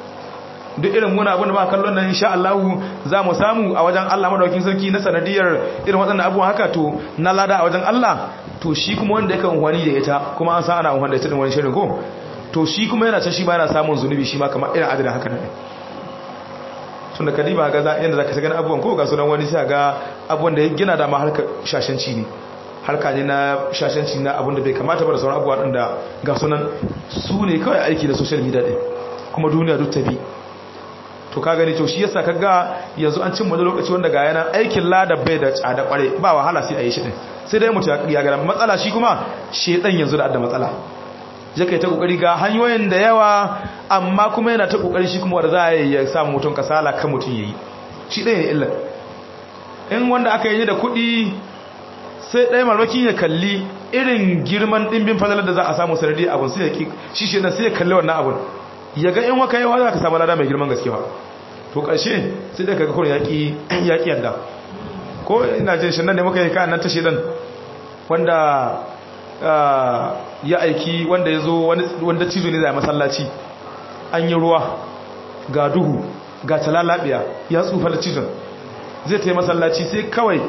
Speaker 2: duk irin muna abin da ba kallon nan insha Allah za mu samu a wajen Allah madaukakin sarki na sanadiyar irin waɗannan abubuwan haka to na lada a wajen Allah to shi kuma wanda yake wani da ita kuma an san ana wani da ita din wani shirin ko to shi kuma yana can shi ma yana samun zunubi shi ma kamar irin adadin haka ne tunda kadiba ga za yanda zaka gani abubuwan ko ga sunan wani sai ga abubuwan da ya gina da ma harka shashanci ne harka ne na shashanci na abun da bai kamata ba da sauran abubuwa din da ga sunan su ne kawai aiki da social media din kuma duniya duk ta bi to ka gani to shi yasa kaga yanzu an cin wani lokaci wanda ga yana aikin lada bai da tsada kware ba wahala sai a yi shi din sai dai mutu ya ga matsala shi kuma shedan yanzu da adda matsala je kai ta kokari ga hanyoyin da yawa amma kuma yana ta kokari shi kuma wanda za a yi ya samu mutum kasala kan mutum yayi shi ɗaya ne illa in wanda aka yi da kuɗi sai ɗaya marmakin ya kalli irin girman ɗimbin fadalar da za a samu sanadi abun sai ya ki shi shi sai ya kalli wannan abun ya ga in waka yawa za ka samu lada mai girman gaske ba to ƙarshe sai da kaga kurin yaƙi yaƙi yadda ko ina jin shi nan ne muka yi kan nan ta shedan wanda ya aiki wanda ya zo wanda cizo ne zai masallaci an yi ruwa ga duhu ga talalabiya ya tsufa da cizon zai ta yi masallaci sai kawai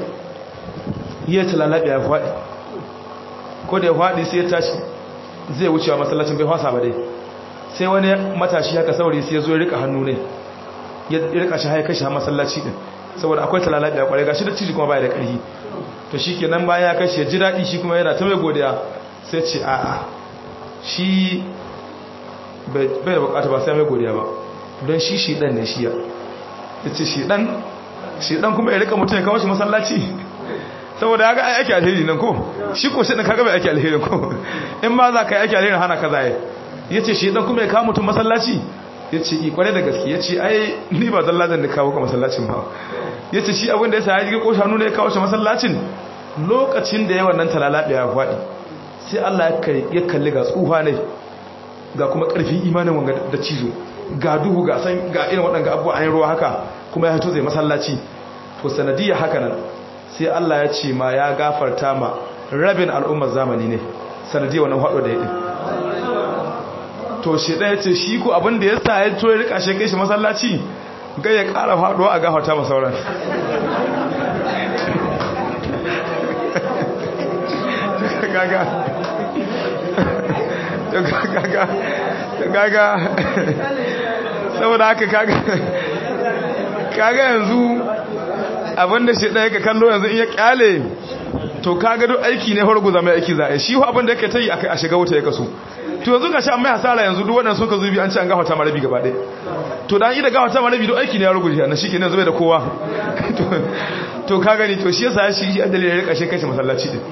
Speaker 2: ya talalabiya ya faɗi ko da ya faɗi sai ya tashi zai wucewa masallacin bai fasa ba dai sai wani matashi haka saurayi sai ya zo ya rika hannu ne ya rika shi haika shi masallaci din saboda akwai talalabiya kwarai gashi da ciji kuma baya da ƙarfi to shi kenan bayan ya kashe ji daɗi shi kuma yana ta mai godiya sai ce a'a shi bai da bukata ba sai mai godiya ba don shi shi ɗan ne shi ya ya ce shi ɗan shi ɗan kuma ya rika mutum ya kawo shi masallaci saboda ya ga aiki alheri nan ko shi ko shi ɗan kaga bai aiki alheri ko in ma za ka yi aiki alheri hana ka zaye ya ce shi ɗan kuma ya kawo mutum masallaci ya ce i kwarai da gaske ya ce ai ni ba zalla zan da kawo ka masallacin ba ya ce shi abin da ya sa ya jirgin ƙoshanu ne ya kawo shi masallacin lokacin da ya wannan talalaɓe ya faɗi sai Allah ya kalli ga tsuha ne ga kuma ƙarfin imanin wanga da cizo ga duhu ga san ga irin waɗanda abubuwa an yi ruwa haka kuma ya hito zai masallaci to sanadiyya haka nan sai Allah ya ce ma ya gafarta ma rabin al'ummar zamani ne sanadiyya wannan haɗo da ya ɗin to shi ɗaya ce shi ko abin da ya sa ya to ya rika shi kai shi masallaci ga ya ƙara haɗuwa a gafarta ma sauran gaga gaga gaga saboda haka kaga kaga yanzu abinda shi ɗaya ka kallo yanzu in ya kyale to kaga duk aiki ne farko zama aiki za a shi abinda yake ta yi a shiga wuta ya kaso to yanzu ga shi an mai hasara yanzu duk waɗanda suka zubi an ce an gafata marabi gaba ɗaya to da ida gafata marabi duk aiki ne ya rugu na shi ke nan zube da kowa to ka gani to shi yasa shi shi adalin ya rika shi kai shi masallaci din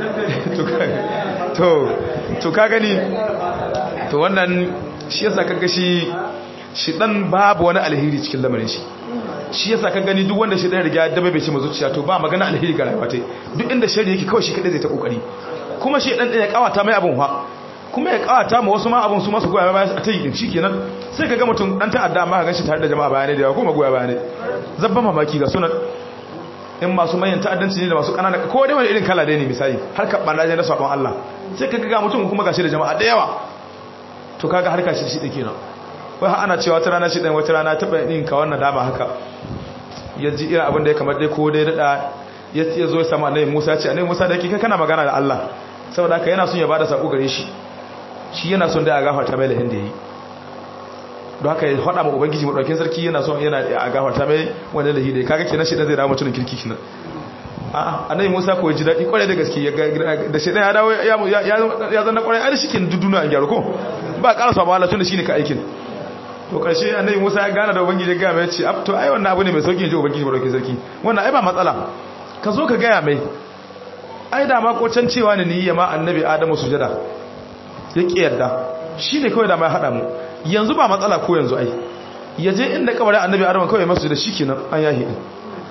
Speaker 2: to ka gani to wannan shi yasa kaga shi shi dan babu wani alheri cikin lamarin shi shi yasa ka gani duk wanda shi dan riga da bai ce zuciya to ba magana alheri ga rayuwa tai duk inda shari yake kawai shi kadai zai ta kokari kuma shi dan ya kawata mai abun fa kuma ya kawata ma wasu ma abun su masu goya baya ta yi din shikenan sai ka ga mutum dan ta'adda amma ka ganshi tare da jama'a bayanai da yawa kuma goya bayanai zabba mamaki ga sunan in masu manyan ta'addanci ne da masu kanana ko dai wani irin kala dai ne misali har ka banda ne na sabon Allah sai ka ga mutum kuma gashi da jama'a da yawa to kaga harka shi shi dake nan wai har ana cewa wata rana shi dan wata rana taba yin ka wannan dama haka ya ji irin abin da ya kamar dai ko dai dada ya ya zo ya samu annabi Musa ya ce annabi Musa da kike kana magana da Allah saboda haka yana son ya bada sako gare shi shi yana son da ya gafarta mai lahin da yi don haka ya faɗa ma ubangiji maɗaukin sarki yana son yana a gafarta mai wanda lahi da ya kaga kenan shi dan zai dawo mutumin kirki kenan a'a annabi Musa ko ji daɗi kwarai da gaske da shi ya dawo ya zanna kwarai ai shi ke duduna an gyaro ko ba ƙara samu Allah tunda shine ka aikin to karshe annabi Musa ya gana da ubangiji ya ga mai ce to ai wannan abu ne mai sauki ji ubangiji maɗaukin sarki wannan ai ba matsala ka zo ka gaya mai ai da ma ko can cewa ne ni ma annabi Adamu sujada ya ki yarda shine kawai da mai hada mu yanzu ba matsala ko yanzu ai yaje inda kabarin annabi Adamu kawai masu da shikenan an yahi din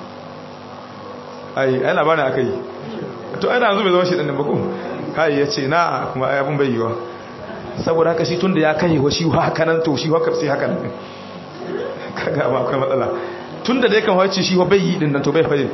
Speaker 2: ai ai labarin akai to ai da yanzu bai zama shi din ba ko kai yace na kuma ai abun bai yiwa saboda haka shi tunda ya kai wa shi haka nan to shi haka sai haka nan kaga ba akwai matsala tunda da yakan wace shi bai yi din nan to bai fadin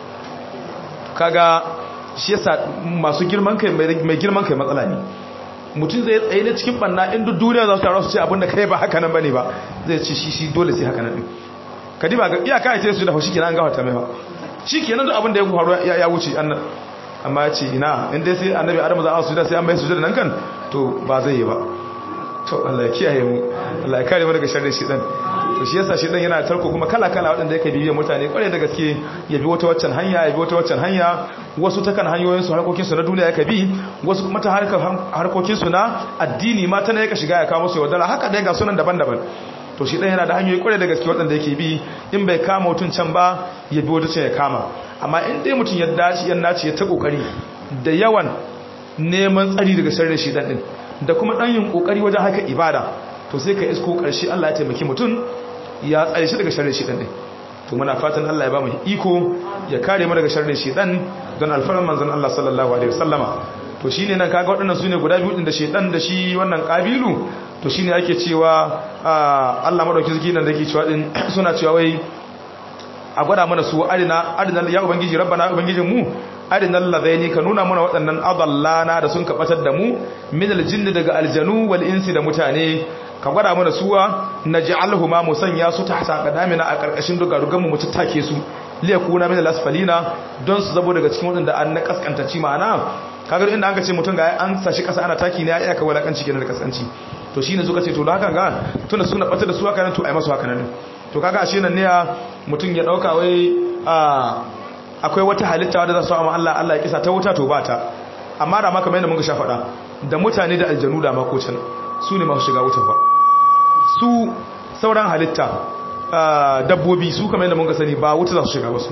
Speaker 2: kaga shi yasa masu girman kai mai girman kai matsala ne mutum zai tsaye ne cikin banna in duk duniya za su taru su ce abinda kai ba haka nan bane ba zai ce shi shi dole sai haka nan din kadi ba ga iyaka ya ce su da haushi kenan an gafarta mai ba shi kenan duk abinda ya faru ya wuce annan amma ya ce ina in dai sai annabi adamu za a su da sai an bai su da nan kan to ba zai yi ba to Allah ya kiyaye mu Allah ya kare mu daga sharrin shedan to shi yasa shedan yana tarko kuma kala kala wadanda yake bibiyan mutane kware da gaske ya bi wata waccan hanya ya bi wata waccan hanya wasu ta kan hanyoyin su harkokin su na duniya yake bi wasu kuma ta harkar harkokin su na addini ma ta ne yake shiga ya kawo musu yaudara haka dai ga sunan daban-daban to shi dan yana da hanyoyi kware da gaske wadanda yake bi in bai kama mutun can ba ya bi wata can ya kama amma in dai mutun ya dace ya nace ya ta kokari da yawan neman tsari daga sharrin shedan din da kuma dan yin kokari wajen haka ibada to sai ka isko karshe Allah ya taimaki mutum ya tsare shi daga sharrin shedan din to muna fatan Allah ya ba mu iko ya kare mu daga sharrin shedan don alfaran manzon Allah sallallahu alaihi wasallama to shine nan kaga waɗannan sune guda biyu din da shedan da shi wannan kabilu to shine ake cewa Allah madauki zaki nan da yake cewa din suna cewa wai a gwada mana su arina arina ya ubangiji rabbana ubangijin mu arinal ladaini ka nuna mana waɗannan adallana da sun kabatar da mu min aljinni daga aljanu wal insi da mutane ka gwada mana suwa naj'alhuma musanya su tahta qadamina a karkashin dugarugan mu mutattake su liyakuna min alasfalina don su zabo daga cikin waɗanda an na kaskantaci ma'ana kaga inda an ka ce mutum ga an sashi kasa ana taki ne ya iya ka walakanci kenan da kaskanci to shine suka ce to da haka ga tunda suna batar da su haka nan to ai masu haka nan to kaga ashe nan ne mutum ya dauka wai a akwai wata halitta wadda za su amma Allah Allah ya kisa ta wuta to ba ta amma da maka mai da muka sha faɗa da mutane da aljanu da makocin su ne masu shiga wuta ba su sauran halitta dabbobi su kamar yadda muka sani ba wuta za su shiga ba su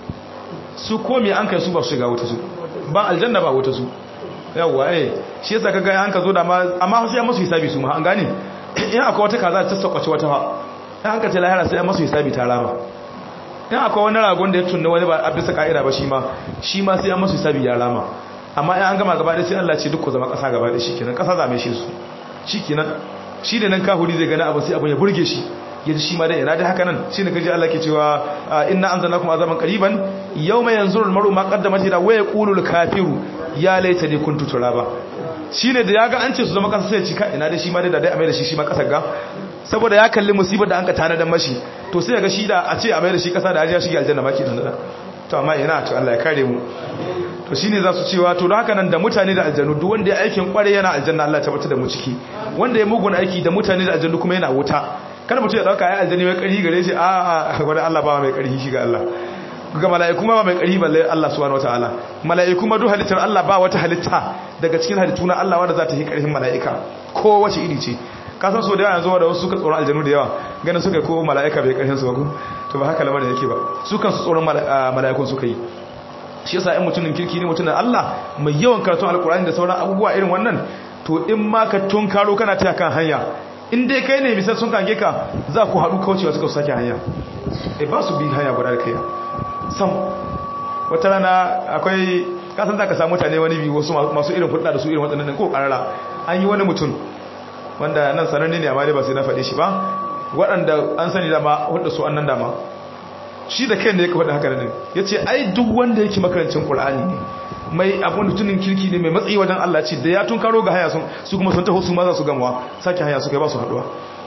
Speaker 2: su komi an kai su ba su shiga wuta su ba aljanna ba wuta su yawwa eh shi yasa kaga an ka zo da ma amma sai an masu hisabi su ma an gane in akwai wata kaza ta sakwace wata fa in an ka ce lahira sai an masu hisabi ta rama in akwai wani ragon da ya tunna wani ba a bisa ka'ida ba shi ma shi ma sai an masu hisabi ya rama amma in an gama gaba ɗaya sai Allah ce duk ku zama ƙasa gaba ɗaya shikenan ƙasa zame shi su shikenan shi da nan kahuri zai gani abu sai abin ya burge shi ya ji shi ma dai yana da haka nan shi ne kaji Allah ke cewa inna anzalnakum azaban qariban yawma yanzuru al-mar'u ma qaddamat yada wa yaqulu al-kafiru ya laitani kuntu turaba shine da yaga an ce su zama kasa sai ya cika ina da shi ma dai da dai a mai da shi shi ma kasar ga saboda ya kalli musibar da an ka tana da mashi to sai ga shi da a ce a mai da shi kasa da ajiya shi aljanna maki dan da to amma ina to Allah ya kare mu to shine za su cewa to don haka nan da mutane da aljannu duk wanda ya aikin kware yana aljanna Allah ya tabbata da mu ciki wanda ya mugun aiki da mutane da aljannu kuma yana wuta kada mutum ya dauka ya aljanni mai karhi gare shi a a wani Allah ba mai karhi shi ga Allah ga mala'iku ma ba mai karhi balle Allah subhanahu wataala mala'iku ma duk halittar Allah ba wata halitta daga cikin halittu na Allah wanda za ta yi karhin mala'ika ko wace iri ce ka san so da yawa yanzu da wasu suka tsoron aljannu da yawa ganin suka ko mala'ika bai karhin su ba ko to ba haka lamarin yake ba su kan su tsoron mala'ikun suka yi shi yasa in mutumin kirki ne mutumin Allah mai yawan karatun alkur'ani da sauran abubuwa irin wannan to in ma ka tunkaro kana taya kan hanya in dai kai ne misal sun kange ka za ku haɗu kaucewa suka sake hanya e ba su bi hanya guda da kai sam wata rana akwai kasan za ka samu mutane wani biyu wasu masu irin hulɗa da su irin waɗannan ko ƙarara an yi wani mutum wanda nan sananne ne amma dai ba sai na faɗe shi ba waɗanda an sani dama hulɗa su an nan dama shi da kai ne ya faɗi haka ne ya ce ai duk wanda yake makarancin ƙul'ani ne mai abin mutumin kirki ne mai matsayi wajen Allah ce da ya tun karo ga haya sun su kuma sun taho su ma za su gamuwa sake haya su kai ba su haɗuwa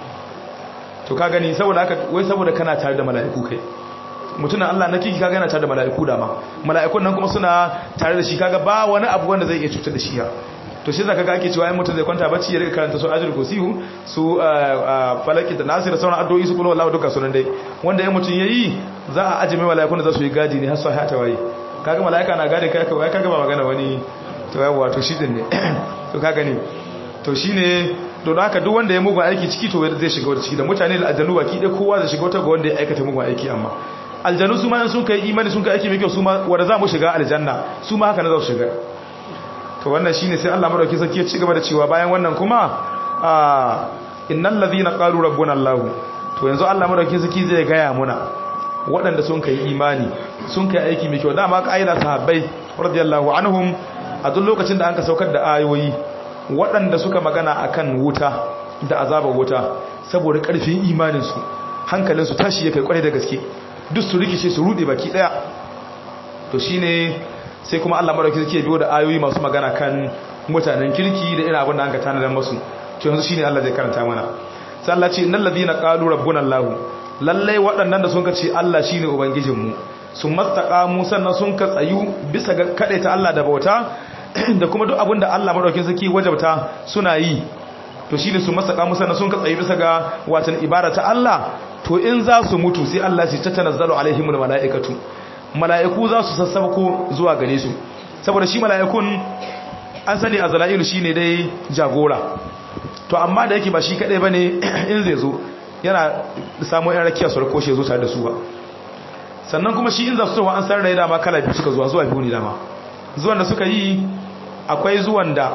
Speaker 2: to ka gani saboda haka wai saboda kana tare da mala'iku kai mutumin Allah na kiki kaga yana tare da mala'iku da ma mala'ikun nan kuma suna tare da shi kaga ba wani abu wanda zai iya cutar da shi ya to shi zaka ga ake cewa in mutum zai kwanta bacci ya rika karanta su ajul kursiyu su falaki da nasir da sauran addu'o'i su kullu wallahi duka sunan dai wanda in mutum yayi za a aje mai mala'ikun da za su yi gadi ne har su hata waye kaga mala'ika na gadi kai kai kaga ba magana wani to yawa to shi din ne to kaga ne to shine to don haka duk wanda ya mugun aiki ciki to zai shiga wata ciki da mutane da aljannu baki dai kowa zai shiga wata ga wanda ya aikata mugun aiki amma aljannu su ma in sun kai imani sun kai aiki mai kyau su ma wanda za mu shiga aljanna su ma haka na za su shiga to wannan shine sai Allah madauki sarki ya ci gaba da cewa bayan wannan kuma a innal ladhina qalu rabbuna Allah to yanzu Allah madauki sarki zai gaya muna waɗanda sun kai imani sun kai aiki mai kyau dama ƙa'ida sahabbai radiyallahu anhum a duk lokacin da an ka saukar da ayoyi waɗanda suka magana akan wuta da azabar wuta saboda ƙarfin imaninsu hankalinsu tashi ya kai kwarai da gaske duk su rikice su rude baki ɗaya to shine sai kuma Allah madauki zai biyo da ayoyi masu magana kan mutanen kirki da irin abin da an ka tanadar masu to yanzu shine Allah zai karanta mana sai Allah ce innal ladina qalu rabbuna Allah lallai waɗannan da sun ka ce Allah shine ubangijinmu sun mastaqamu sannan sun ka tsayu bisa ga ta Allah da bauta da kuma duk abin da Allah madaukin sarki wajabta suna yi to shine su mastaqamu sannan sun ka tsayu bisa ga watan ibada ta Allah to in za su mutu sai Allah shi ta tanazzalu alaihimul malaikatu mala'iku za su sassauko zuwa gare su saboda shi mala'ikun an sani a zala'ilu shi ne dai jagora to amma da yake ba shi kaɗai ba ne in zai zo yana samun yan rakiya su rako shi zo tare da su ba sannan kuma shi in za su towa an san rai dama kala biyu suka zuwa zuwa biyu ne dama zuwan da suka yi akwai zuwan da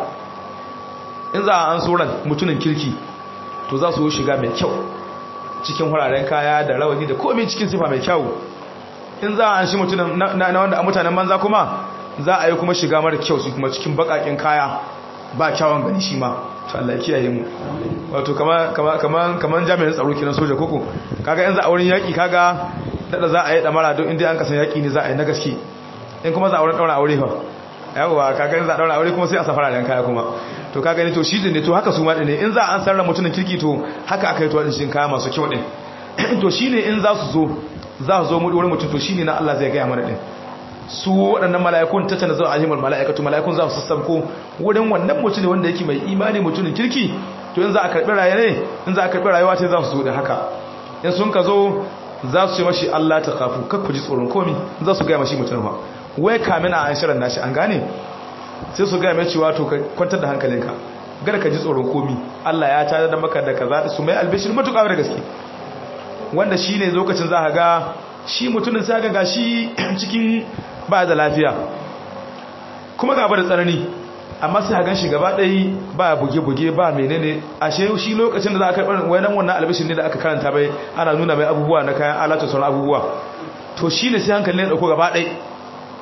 Speaker 2: in za a an tsoron mutumin kirki to za su shiga mai kyau cikin wuraren kaya da rawani da komai cikin sifa mai kyau in za a an shi mutumin na wanda a mutanen manza kuma za a yi kuma shiga mara kyau su kuma cikin bakakin kaya ba kyawun gani shi ma to Allah ya kiyaye mu wato kaman kaman jami'in tsaro kiran soja koko kaga in za a wurin yaki kaga dada za a yi damara don inda an kasan yaki ne za a yi na gaske in kuma za a wurin daura aure fa yawa kaga in za a daura aure kuma sai a safara dan kaya kuma to kaga ne to shi ne to haka su ma ne in za a an sarra mutumin kirki to haka aka yi to din shin kaya masu kyau din to shine in za su zo za su zo mu wurin mutum to shine na Allah zai ga mana din su waɗannan mala'ikun ta tana zuwa ahimul mala'ikatu mala'ikun za su sassabko wurin wannan mutum wanda yake mai imani mutumin kirki to in za a karɓi rayuwa ne in za a karɓi rayuwa ce za su zo da haka in sun ka zo za su ce mashi Allah ta kafu kar ku ji tsoron komi za su gaya mashi mutum ba wai kamin a an shirin nashi an gane sai su gaya mai cewa to ka kwantar da hankalinka gar ka ji tsoron komi Allah ya tada da maka da kaza su mai albishir matuƙa da gaske wanda shine lokacin za ka ga shi mutumin sai ga shi cikin ba da lafiya kuma gaba da tsanani amma sai hagan shi gaba ɗaya ba buge-buge ba menene ashe shi lokacin da za a karɓar wayanan wannan albishin ne da aka karanta bai ana nuna mai abubuwa na kayan alatu sauran abubuwa to shi ne sai hankali ne ɗauko gaba ɗaya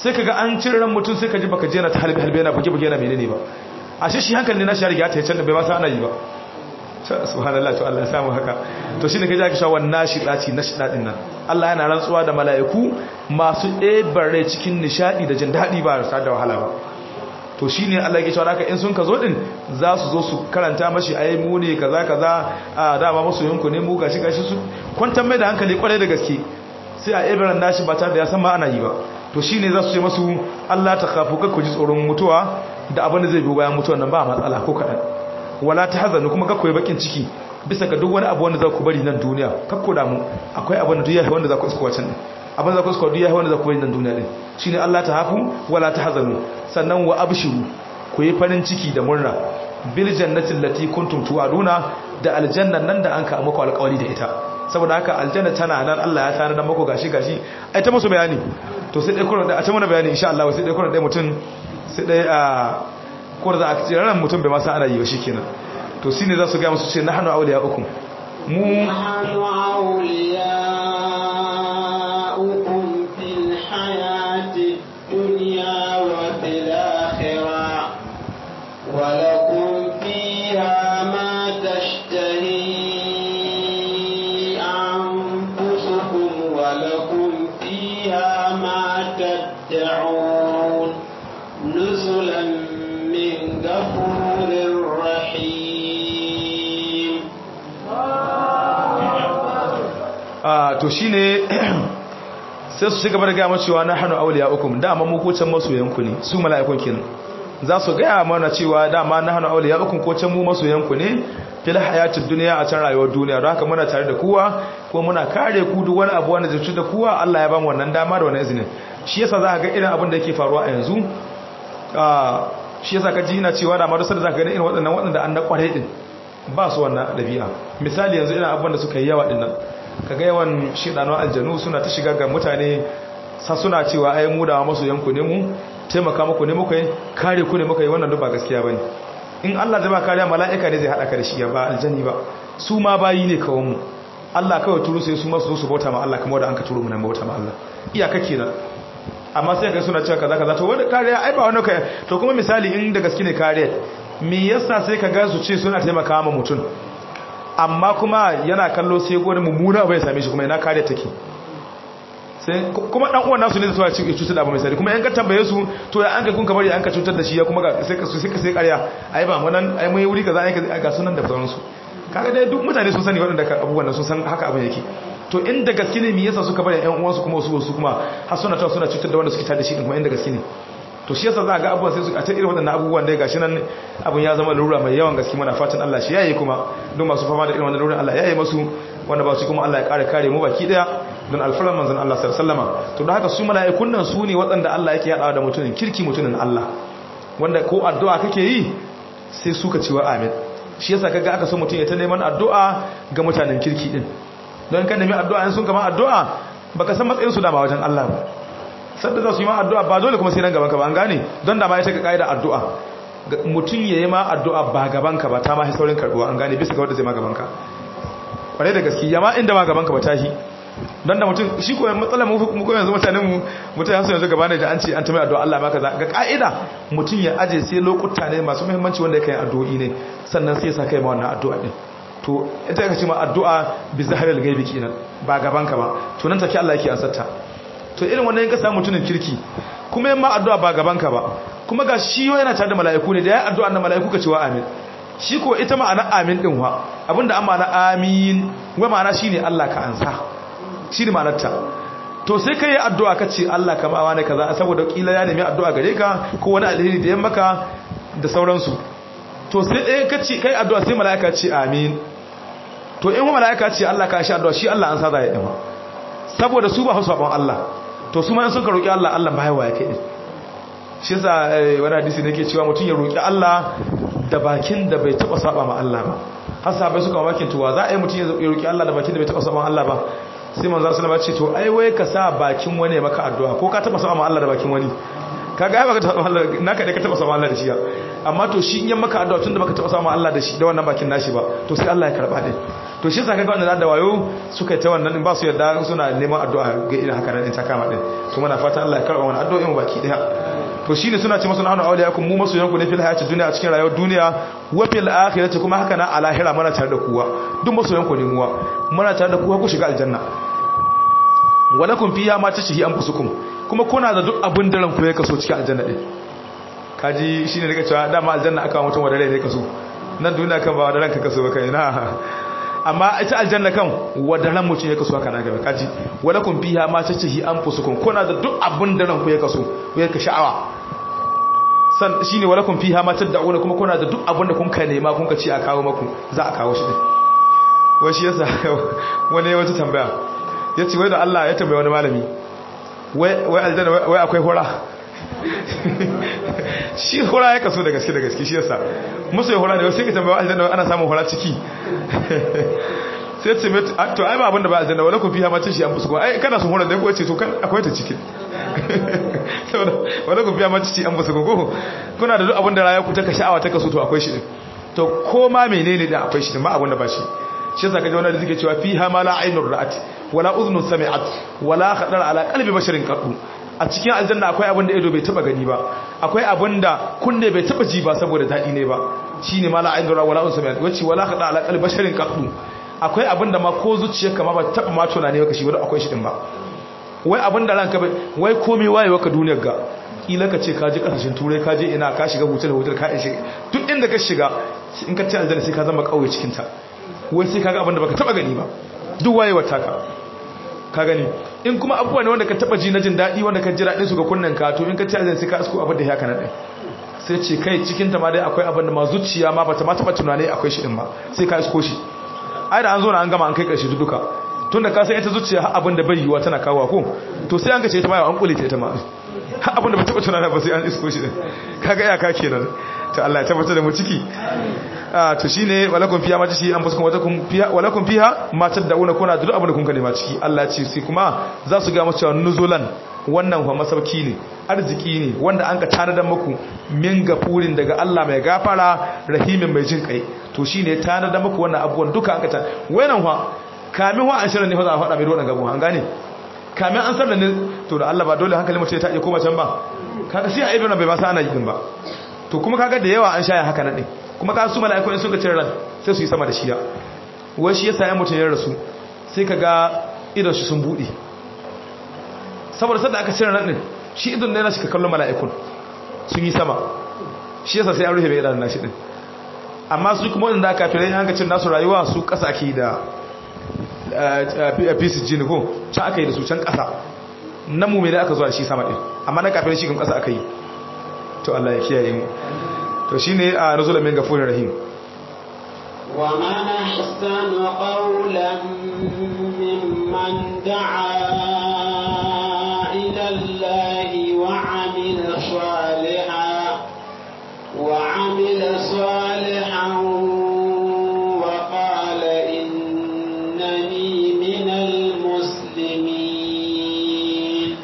Speaker 2: sai kaga an cire ran mutum sai ka ji baka je na ta halbe halbe yana buge buge yana menene ba ashe shi hankali ne na shi riga ta yace da bai ma san ana yi ba subhanallah to Allah ya samu haka to shine kaje aka sha wannan shidati na shidadin nan Allah yana rantsuwa da mala'iku masu ɗebare cikin nishadi da jin dadi ba sa da wahala ba to shine Allah yake cewa haka in sun ka zo din za su zo su karanta mashi ayi mu ne kaza kaza a dama musu yanku ne mu gashi gashi su kwantar mai da hankali kwarai da gaske sai a ibaran nashi ba tare da ya san ma ana yi ba to shine za su ce masu Allah ta kafu ku ji tsoron mutuwa da abin da zai biyo bayan mutuwan nan ba matsala ko kadan wala ta hazanu kuma kakko bakin ciki bisa ga duk wani abu wanda za ku bari nan duniya kakko damu akwai abin da duk yayi wanda za ku isko wacan abin da za ku isko duk yayi wanda za ku bari nan duniya din shine Allah ta hafu wala ta hazanu sannan wa abshiru ku yi farin ciki da murna bil jannati allati kuntum tu'aduna da aljannan nan da an ka muku alƙawari da ita saboda haka aljanna tana nan Allah ya tana dan muku gashi gashi ai ta musu bayani to sai dai kullun da a ta mana bayani insha Allah sai dai kullun dai mutun sai dai a ko da za a ce ran mutum bai masa ana yi ba shi kenan to shi ne za su gaya musu ce na hannu auliya uku mu
Speaker 1: نحن أولياؤكم في الحياة الدنيا وفي الآخرة ولكم فيها ما تشتهي أنفسكم ولكم فيها ما تدعون نزلا من غفور رحيم
Speaker 2: a to shine sai su shiga gaya mace cewa na hannu auliya uku dama mu ko can masoyanku ne su mala'ikun kenan za su gaya mana cewa dama na hannu auliya uku ko can mu masoyanku ne fil hayatid duniya a can rayuwar duniya don haka muna tare da kowa ko muna kare ku duk wani abu wanda zai da kowa Allah ya ba mu wannan dama da wannan izinin shi yasa za ka ga irin abin da yake faruwa a yanzu shi yasa ka ji ina cewa da marusar da za ka gani irin waɗannan waɗanda an na ƙwarai ɗin ba su wannan ɗabi'a misali yanzu irin abin da suka yi yawa ɗin nan ka ga yawan shiɗanon aljanu suna ta shiga ga mutane sa suna cewa ai mu da masu yanku ne mu taimaka muku ne muka yi kare ku ne muka yi wannan duk ba gaskiya bane in Allah zai ba kariya mala'ika ne zai haɗa ka da shi ba aljani ba su ma bayi ne kawai mu Allah kawai turu sai su masu zo su bauta ma Allah kamar da an ka turu mu nan bauta ma Allah iyaka kenan amma sai ga suna cewa kaza kaza to wanda kariya ai ba wani kai to kuma misali in da gaske ne kariya me yasa sai ka ga su ce suna taimaka ma mutum amma kuma yana kallo sai gwani mummuna bai same shi kuma yana kariya take sai kuma dan uwan nasu ne da ci cutar da abu mai sari kuma yan ka tambaye su to ya an ka kun kamar ya an ka cutar da shi ya kuma ga sai ka sai ka sai kariya ai ba mu nan ai mun yi wuri kaza ai ga sunan da sauransu kaga dai duk mutane sun sani waɗanda abubuwan sun san haka abin yake to inda gaske ne me yasa suka bari ƴan uwansu kuma su su kuma har suna ta suna cutar da wanda suke tada shi din kuma inda gaske ne to shi yasa za ga abubuwan sai su a ta irin waɗannan abubuwan dai gashi nan abun ya zama lura mai yawan gaske muna fatan Allah shi yayi kuma don masu fama da irin wannan lura Allah yayi masu wanda ba su kuma Allah ya kare kare mu baki daya don alfaran manzon Allah sallallahu alaihi wasallama to don haka su mala'ikun nan su ne waɗanda Allah yake yadawa da mutumin kirki mutumin Allah wanda ko addu'a kake yi sai suka cewa amin shi yasa kaga aka so mutum ya ta neman addu'a ga mutanen kirki din don kan nemi addu'a in sun kama addu'a baka san matsayin su dama wajen Allah ba sanda za su yi ma addu'a ba dole kuma sai nan gaban ka ba an gane don da ma ita ka kaida addu'a mutum ya yi ma addu'a ba gaban ka ba ta ma saurin karbuwa an gane bisa ga wanda zai ma gaban ka kwarai da gaske ya ma inda ma gaban ka ba tashi don da mutum shi ko matsalar mu ko yanzu mutanen mu mutane su yanzu gaba ne da an ce an tumi addu'a Allah maka za ga ka'ida mutum ya aje sai lokuta ne masu muhimmanci wanda yake addu'o'i ne sannan sai ya sa kai ma wannan addu'a din to ita ka ce ma addu'a bi zaharil gaibi kenan ba gaban ka ba to nan take Allah yake ansarta to irin wannan ka samu mutumin kirki kuma yin ma addu'a ba gaban ka ba kuma ga shi yana tare da mala'iku ne da ya addu'a na mala'iku ka ce wa amin shi ko ita ma'ana amin din wa abinda an ma'ana amin wa ma'ana shine Allah ka ansa shi ne ma'anarta to sai ka yi addu'a ka ce Allah ka ma'awa ne kaza saboda kila ya nemi addu'a gare ka ko wani alheri da ya maka da sauransu to sai ɗaya ka ce kai addu'a sai mala'ika ce amin to in mala'ika ce Allah ka shi addu'a shi Allah an sa za ya ɗama saboda su ba hausa saɓon Allah to su ma sun ka roƙi Allah Allah ba ya kai shi yasa wani hadisi ne ke cewa mutum ya roƙi Allah da bakin da bai taɓa saɓa ma Allah ba har sabai suka mamakin tuwa za a yi mutum ya roƙi Allah da bakin da bai taɓa saɓa ma Allah ba sai manzo sallallahu alaihi wasallam ce to ai wai ka sa bakin wani maka addu'a ko ka taba sama Allah da bakin wani kaga ai baka taba Allah naka da ka taba sama Allah da shi amma to shi in yan maka addu'a tunda baka taba sama Allah da shi da wannan bakin nashi ba to sai Allah ya karba din to shi saka ga wanda da wayo suka yi ta wannan ba su yadda suna neman addu'a ga irin haka nan ta kama din to muna fatan Allah ya karba wannan addu'o'in mu baki daya to shine suna ce masu nahnu awliyakum mu masu yanku ne fil hayati dunya a cikin rayuwar duniya wa fil akhirati kuma haka na a lahira muna tare da kuwa duk masu yanku ne muwa muna tare da kuwa ku shiga aljanna walakum fiha ma tashhi anfusukum kuma kuna da duk abin da ranku ya kaso cikin aljanna din kaji shine daga cewa dama aljanna aka mutum wa dare ne kaso nan duniya kan ba wa ranka kaso ba kai na amma ita aljanna kan wa daren mutum ya kaso haka na gaba kaji walakum fiha ma tashhi anfusukum kuna da duk abin da ranku ya kaso ya ka sha'awa san shine walakum fiha ma tad'una kuma kuna da duk abin da kun ka nema kun ka ci a kawo maku za a kawo shi din wai shi yasa wani ya wata tambaya ya ce wai da Allah ya tambaye wani malami wai aljanna wai akwai hura shi hura ya kaso da gaske da gaske shi yasa musu ya hura ne sai ka tambaye aljanna ana samun hura ciki sai ce mai to ai ba abinda ba aljanna wala ku fiha ma shi an fusu ko ai kana son hura da ko ce to kan akwai ta cikin saboda wala ku fiha ma shi an fusu ko kuna da duk abinda rayuwa ku ta ka sha'awa ta kaso to akwai shi din to ko ma menene da akwai shi din ba abinda ba shi shi yasa kaje wannan da suke cewa fiha ma la ainur ra'at wala udhun sami'at wala khadar ala qalbi basharin qadu a cikin aljanna akwai abin da ido bai taba gani ba akwai abin da kunne bai taba ji ba saboda dadi ne ba shine ma la ainur wala udhun sami'at wace wala khadar ala qalbi basharin qadu akwai abin da ma ko zuciyarka ma ba taba ma tunani ba kashi wanda akwai shi din ba wai abin da ranka bai wai komai wayewa ka duniyar ga kila ka ce ka je kasashen turai ka je ina ka shiga hotel hotel ka ishe duk inda ka shiga in ka ci aljanna sai ka zama kauye cikin ta wai sai kaga abinda baka taba gani ba duk wayewar taka ka gani in kuma abubuwa ne wanda ka taba ji na jin daɗi wanda ka ji daɗin su ga kunnen ka to in ka ci azan sai ka asko abin da ya kana ɗin sai ce kai cikin ta ma dai akwai abin da ma zuciya ma bata ma taba tunani akwai shi din ba sai ka asko shi ai da an zo na an gama an kai ƙarshe duka tun da ka san ita zuciya har abin da bai yiwa tana kawo ko to sai an ga ce ta ma an kule ta ita ma har abin da ba taba tunani ba sai an isko shi din kaga iyaka kenan ta Allah ya tabbatar da mu ciki to shine walakum fiha ma tashi an fuskun watakum fiha walakum fiha ma tad'una kuna duk abin da kun kalima ciki Allah ya ce sai kuma za su ga mu cewa nuzulan wannan fa masauki ne arziki ne wanda an ka tanadar muku min gafurin daga Allah mai gafara rahimin mai jin kai to shine tanadar muku wannan abubuwan duka an ka ta wayan fa kamin wa an shirin ne fa za a faɗa mai wannan gabo an gane kamin an sarda ne to da Allah ba dole hankali mutum ya ta iya koma can ba kaga sai a ibn bai ba sa ana yi din ba to kuma kaga da yawa an shaya haka nan din kuma ka su mala'iku in suka cire ran sai su yi sama da shiya wai shi yasa ya mutun ya rasu sai kaga idan shi sun bude saboda sanda aka cire ran din shi idan ne na shi ka kallon mala'ikun sun yi sama shi yasa sai an rufe mai idan nashi din amma su kuma wanda aka fere an ga cin nasu rayuwa su kasa ke da pieces jini ko can aka yi da su can kasa na mu mai da aka zuwa shi sama din amma na kafin shi kan kasa aka yi to Allah ya kiyaye mu to shine a nuzul min gafurir rahim
Speaker 1: wa man ahsanu qawlan mimman da'a ila Allah wa 'amila salihan wa 'amila salihan wa qala innani minal muslimin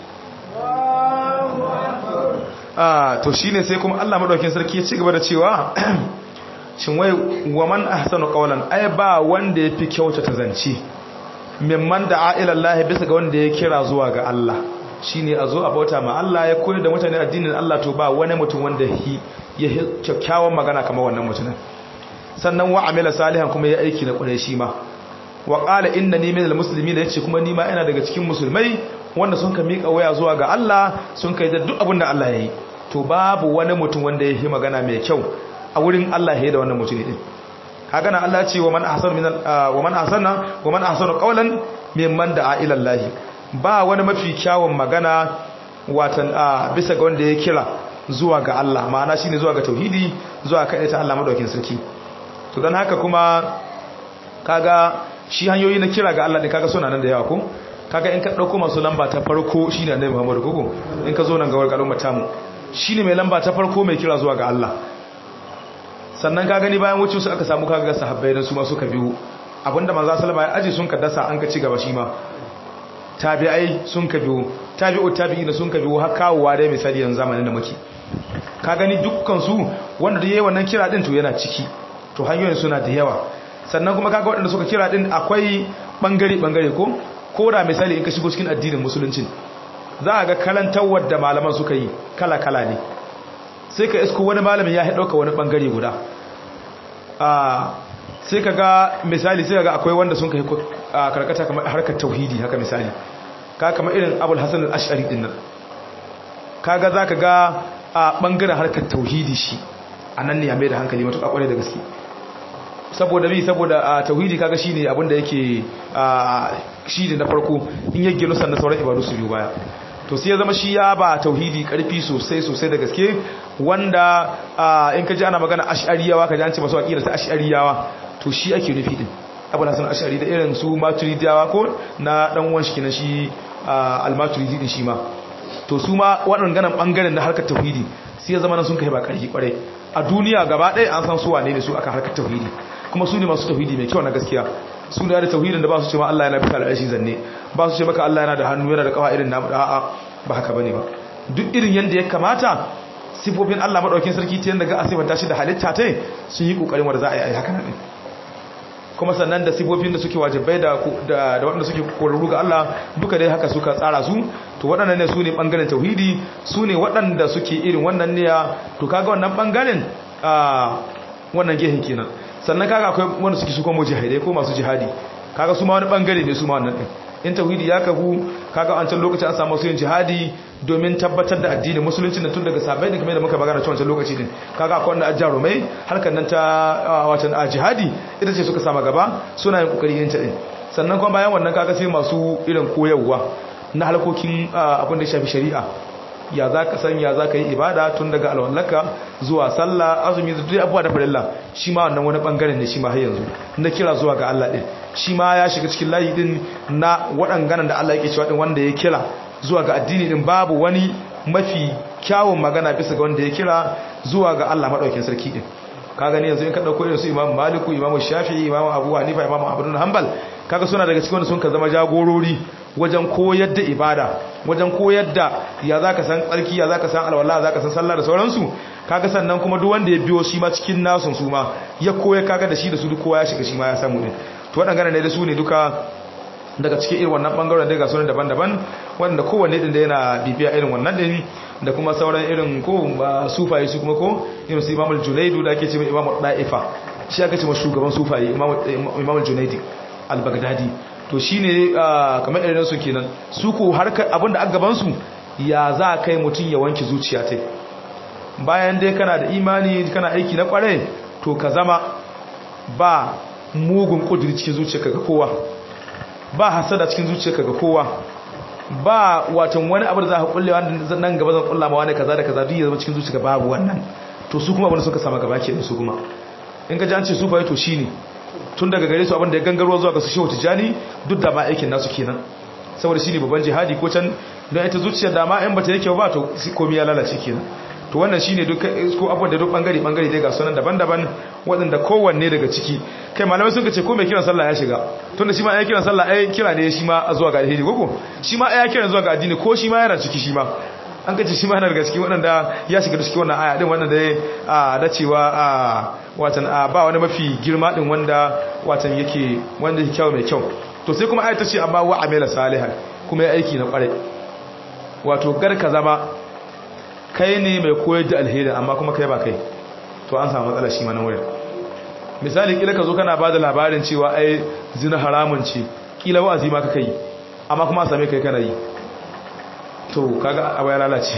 Speaker 2: to shine sai kuma Allah madaukakin sarki ya ci gaba da cewa shin wai waman ahsanu qawlan ai ba wanda yafi kyautata zance mimman da'a ila Allah bisa ga wanda ya kira zuwa ga Allah shine a zo a bauta ma Allah ya koyar da mutane addinin Allah to ba wani mutum wanda ya kyakkyawan magana kamar wannan mutumin sannan wa amila salihan kuma ya aiki na kwarai shi ma wa qala innani minal muslimin yace kuma ni ma ina daga cikin musulmai wanda sun ka miƙa waya zuwa ga Allah sun kai da duk abin da Allah ya yi to babu wani mutum wanda ya yi magana mai kyau a wurin Allah ya yi da wannan mutum ne haka na Allah ce wa man ahsanu min wa man ahsana wa man ahsanu qawlan mimman da'a ila Allah ba wani mafi kyawun magana watan bisa ga wanda ya kira zuwa ga Allah ma'ana shine zuwa ga tauhidi zuwa kai ta Allah madaukin sarki to dan haka kuma kaga shi hanyoyi na kira ga Allah din kaga suna nan da yawa ko kaga in ka dauko masu lamba ta farko shine annabi Muhammad koko in ka zo nan ga warkalon matamu shine mai lamba ta farko mai kira zuwa ga Allah sannan ka gani bayan wucin su aka samu kaga sahabbai dan su ma suka biyo abinda manzo sallama ya aje sun ka dasa an ka ci gaba shi ma tabi'ai sun ka biyo tabi'u tabi'ina sun ka biyo har kawowa dai misali yanzu zamanin da muke ka gani dukkan su wanda da yayi wannan kira din to yana ciki to hanyoyin suna da yawa sannan kuma kaga waɗanda suka kira din akwai bangare bangare ko ko da misali in ka shigo cikin addinin musulunci za a ga karantarwar da malaman suka yi kala kala ne sai ka isko wani malamin ya ɗauka wani bangare guda sai ka ga misali sai ka ga akwai wanda sun kai karkata kamar harkar tauhidi haka misali ka kama irin abul hasan al-ash'ari din nan kaga zaka ga a bangaren harkar tauhidi shi anan ne ya mai da hankali matuƙa kware da gaske saboda bi saboda tauhidi kaga shine abin da yake shi ne na farko in ya gino sannan sauran ibadu su biyu baya to sai ya zama shi ya ba tauhidi karfi sosai sosai da gaske wanda in ka ji ana magana ash'ariyawa ka ji an ce masu aqida ta ash'ariyawa to shi ake nufi din abu hasan ash'ari da irin su maturidiyawa ko na dan uwan shi kenan shi al-maturidi din shi ma to su ma waɗannan ɓangaren na harkar tauhidi sai ya zama nan sun kai ba ƙarfi ƙwarai a duniya gaba ɗaya an san su wane ne su aka harkar tauhidi kuma su ne masu tauhidi mai kyau na gaskiya su ne da tauhidin da ba su ce ma Allah yana bisa al'arshi zanne ba su ce maka Allah yana da hannu yana da kawa irin namu a'a ba haka bane ba duk irin yanda ya kamata sifofin Allah madaukakin sarki ta yanda ga asifanta shi da halitta ta sun yi kokarin wanda za a yi haka nan kuma sannan da sifofin da suke wajibai da da waɗanda suke korarru ga Allah duka dai haka suka tsara su to waɗannan ne su ne ɓangaren tauhidi su ne waɗanda suke irin wannan ne to kaga wannan ɓangaren a wannan gehen kenan sannan kaga akwai wanda suke su kuma jihadai ko masu jihadi kaga su ma wani ɓangare ne su ma wannan ɗin in tauhidi ya kafu kaga an can lokacin an samu yin jihadi domin tabbatar da addinin musulunci da tun daga sabai da kamar da muka magana cewa wancan lokaci din kaga akwai wanda ajjarumai harkar nan ta watan a jihadi ita ce suka sama gaba suna yin kokari yin ta din sannan kuma bayan wannan kaga sai masu irin koyarwa na harkokin abin da ya shafi shari'a ya za ka san ya za ka yi ibada tun daga alwallaka zuwa sallah azumi da duk abubuwa da farilla shi ma wannan wani bangaren ne shi ma har yanzu na kira zuwa ga Allah din shi ma ya shiga cikin layi din na waɗanganan da Allah yake cewa din wanda ya kira zuwa ga addini din babu wani mafi kyawun magana bisa ga wanda ya kira zuwa ga Allah madaukakin sarki din ka gani yanzu in ka dauko irin su Imam Malik Imam Shafi'i Imam Abu Hanifa Imam Ahmad bin Hanbal kaga suna daga cikin wanda sun ka zama jagorori wajen koyar da ibada wajen koyar da ya zaka san tsarki ya zaka san alwala zaka san sallah da sauransu kaga sannan kuma duk wanda ya biyo shi ma cikin nasun su ma ya koya kaga da shi da su duk kowa ya shiga shi ma ya samu din to waɗannan ne da su ne duka daga cikin irin wannan bangaren da ga sunan daban-daban wanda kowanne din da yana bibiya irin wannan din da kuma sauran irin ko sufaye su kuma ko irin su imamul junaidu da ake ce mai imamul da'ifa shi aka ce ma shugaban sufaye imamul junaidi al-baghdadi to shine kamar irin su kenan su ko harkar abinda a gaban su ya za kai mutun ya wanke zuciya ta bayan dai kana da imani kana aiki na kware to ka zama ba mugun kudiri cikin zuciyarka ga kowa ba hasada cikin zuciyarka ga kowa ba watan wani abu da za ka kulle wanda nan gaba zan kulla ma wani kaza da kaza duk ya zama cikin zuciyarka babu wannan to su kuma abin da suka sama gaba ke su kuma in ka ji an ce su bai to shine tun daga gare su abin da ya gangarwa zuwa ga su shehu tijani duk da ma aikin nasu kenan saboda shine babban jihadi ko can don ita zuciyar da ma in bata yake ba to komai ya lalace kenan to wannan shine duk ko abubuwan da duk bangare bangare dai ga sunan daban-daban waɗanda kowanne daga ciki kai malamai sun ce ko mai kiran sallah ya shiga tunda shi ma ya kiran sallah ai kira ne shi ma zuwa ga alheri gogo shi ma ya kiran zuwa ga addini ko shi ma yana ciki shi ma an kace shi ma yana daga cikin waɗanda ya shiga cikin wannan aya din wannan da a da cewa a watan a ba wani mafi girma din wanda watan yake wanda yake kyau mai kyau to sai kuma ayata ce amma wa amila salihan kuma ya aiki na kware wato gar ka zama kai ne mai koyar da alheri amma kuma kai ba kai to an samu matsala shi ma nan wurin misali kila ka zo kana bada labarin cewa ai zina haramun ce kila wa'azi ma kaka yi amma kuma a same kai kana yi to kaga abu ya lalace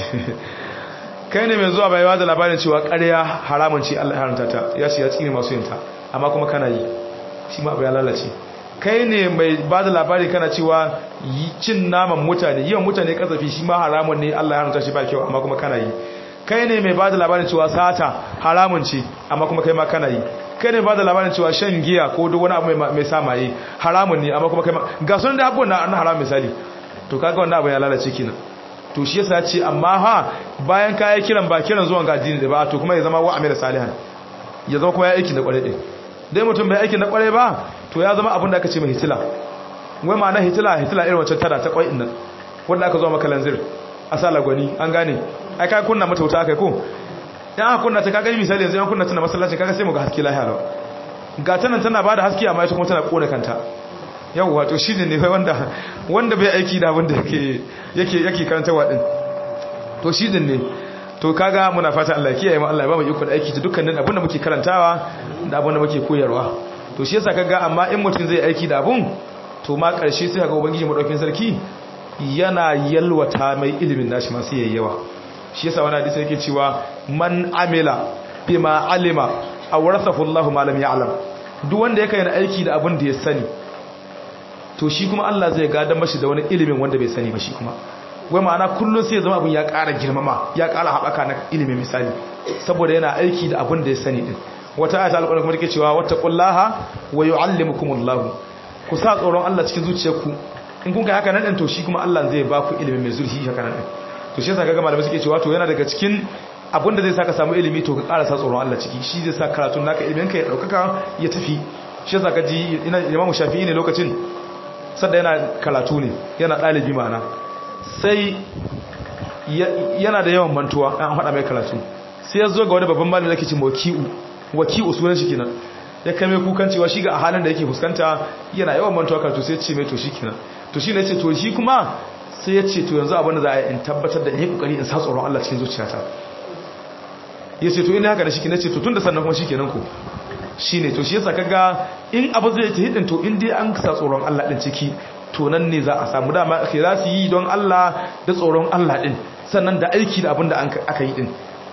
Speaker 2: kai ne mai zuwa bai bada labarin cewa ƙarya haramun ce Allah ya haramta ta ya ce ya tsine masu yin ta amma kuma kana yi shi ma abu ya lalace kai ne mai bada labari kana cewa cin naman mutane yawan mutane kasafi shi ma haramun ne Allah ya haramta shi ba kyau amma kuma kana yi kai ne mai bada labarin cewa sata haramun ce amma kuma kai ma kana yi kai ne bada labarin cewa shan giya ko duk wani abu mai samaye haramun ne amma kuma kai ma ga sunan da abubuwan na haram misali to kaga wannan abu ya lalace kenan to shi yasa ce amma ha bayan kai kiran ba kiran zuwan ga addini da ba to kuma ya zama wa amira salihan ya zama kuma ya aiki na kware din dai mutum bai aiki na kware ba to ya zama abin da aka ce mai hitila wai ma na hitila hitila irin wancan tada ta kwai din nan wanda aka zo maka lanzir a sa lagwani an gane ai ka kunna mata wuta kai ko dan aka kunna ta ka gani misali yanzu an kunna ta na masallacin kaga sai mu ga haske lahiya lawa ga tanan tana bada haske amma ita kuma tana kona kanta yawwa to shine ne wanda wanda bai aiki da abin da yake yake yake karantawa din to shine ne to kaga muna fata Allah kiyaye mu Allah ya ba mu iko da aiki da dukkanin abin da muke karantawa da abin da muke koyarwa to shi yasa kaga amma in mutum zai aiki da abun to ma karshe sai kaga ubangiji madaukin sarki yana yalwata mai ilimin nashi masu yayyawa shi yasa wani hadisi yake cewa man amila bima alima awrathahu Allahu ma lam ya'lam duk wanda yake yana aiki da abin da ya sani to shi kuma Allah zai gadan mashi da wani ilimin wanda bai sani ba shi kuma wai ma'ana kullum sai ya zama abin ya ƙara girmama ya ƙara haɓaka na ilimin misali saboda yana aiki da abin da ya sani din wata ayata alƙur'ani kuma take cewa wattaqullaha wa yu'allimukumullahu ku sa tsoron Allah cikin zuciyarku in kun kai haka nan din to shi kuma Allah zai ba ku ilimi mai zurfi haka nan din to shi yasa kaga malamai suke cewa to yana daga cikin abin da zai saka samu ilimi to ka ƙara sa tsoron Allah ciki shi zai sa karatun naka ilimin ka ya daukaka ya tafi shi yasa kaji ina Imam Shafi'i ne lokacin sanda yana karatu ne yana ɗalibi ma'ana sai yana da yawan mantuwa an haɗa mai karatu sai ya zo ga wani babban malami da ke ce waki'u waki'u sunan shi kenan ya kai mai kukan cewa shi ga a halin da yake fuskanta yana yawan mantuwa karatu sai ya ce mai to shi kenan to shi ne ce to shi kuma sai ya ce to yanzu abin da za a yi in tabbatar da in yi kokari in sa tsoron Allah cikin zuciyata ya ce to ina haka da shi kenan ce to tun da sannan kuma shi kenan ku shi ne to shi yasa kaga in abu zai ta hidin to in dai an sa tsoron Allah din ciki to nan ne za a samu dama ake za su yi don Allah da tsoron Allah din sannan da aiki da abin da aka yi din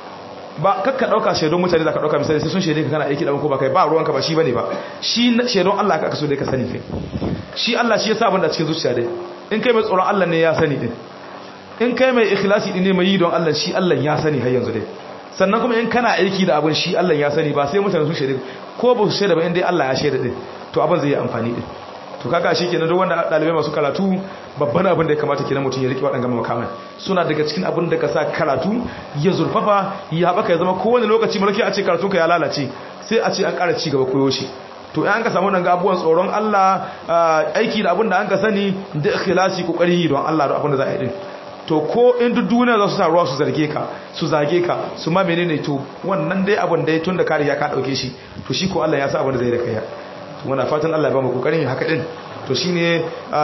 Speaker 2: ba kakka dauka shaidon mutane za ka dauka misali sai sun shaide ka kana aiki da ko ba kai ba ruwanka ba shi bane ba shi shaidon Allah ka so dai ka sani kai shi Allah shi yasa abin da cikin zuciya dai in kai mai tsoron Allah ne ya sani din in kai mai ikhlasi din ne mai yi don Allah shi Allah ya sani har yanzu dai sannan kuma in kana aiki da abin shi Allah ya sani ba sai mutane sun shaide ko ba su shaida ba in dai Allah ya shaida din to abin zai yi amfani din to kaga shi kenan duk wanda dalibai masu karatu babban abin da ya kamata kenan mutum ya rike waɗannan makaman suna daga cikin abin da ka sa karatu ya zurfafa ya haɓaka ya zama kowane lokaci mulki a ce karatun ka ya lalace sai a ce an ƙara ci gaba koyo shi to in an ka samu nan ga abubuwan tsoron Allah aiki da abin da an ka sani da ikhlasi kokari don Allah da abin da za a yi din to ko in duk duniya za su sa ruwa su zarge ka su zage ka su ma menene to wannan dai abin da ya tun da ka riga ka dauke shi to shi ko Allah ya sa abin da zai da kai to muna fatan Allah ya ba mu kokarin haka din to shine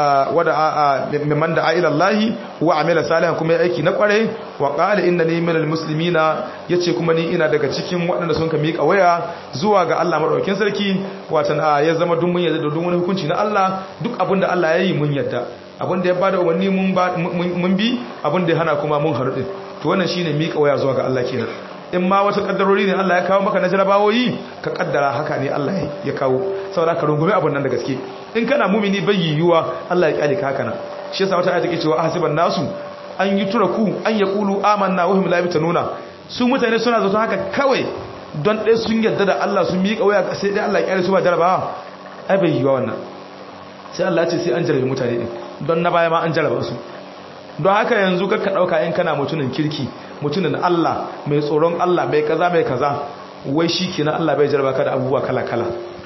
Speaker 2: wada mimman da ila Allah wa amila salihan kuma ya aiki na kware wa qala innani minal muslimina yace kuma ni ina daga cikin waɗanda sun ka miƙa waya zuwa ga Allah madaukakin sarki watan ya zama duk mun yarda da duk wani hukunci na Allah duk abin da Allah ya yi mun yarda abin da ya bada umarni mun bi abin da ya hana kuma mun haru to wannan shine miƙa waya zuwa ga Allah kenan in ma wata kaddarori ne Allah ya kawo maka na jarabawoyi ka kaddara haka ne Allah ya kawo saboda ka rungume abun nan da gaske in kana mumini bai yiwuwa Allah ya kyale ka haka nan shi yasa wata ayata ke cewa ahsiban nasu an yi turaku an yaqulu amanna wa hum la nuna su mutane suna zato haka kawai don ɗaya sun yarda da Allah sun miƙa waya sai dai Allah ya kyale su ba jarabawa ai bai yiwuwa wannan sai Allah ya ce sai an jarabe mutane din don na baya ma an jaraba su don haka yanzu ka ɗauka in kana mutumin kirki mutumin Allah mai tsoron Allah mai kaza mai kaza wai shi kenan Allah bai jarba ka da abubuwa kala-kala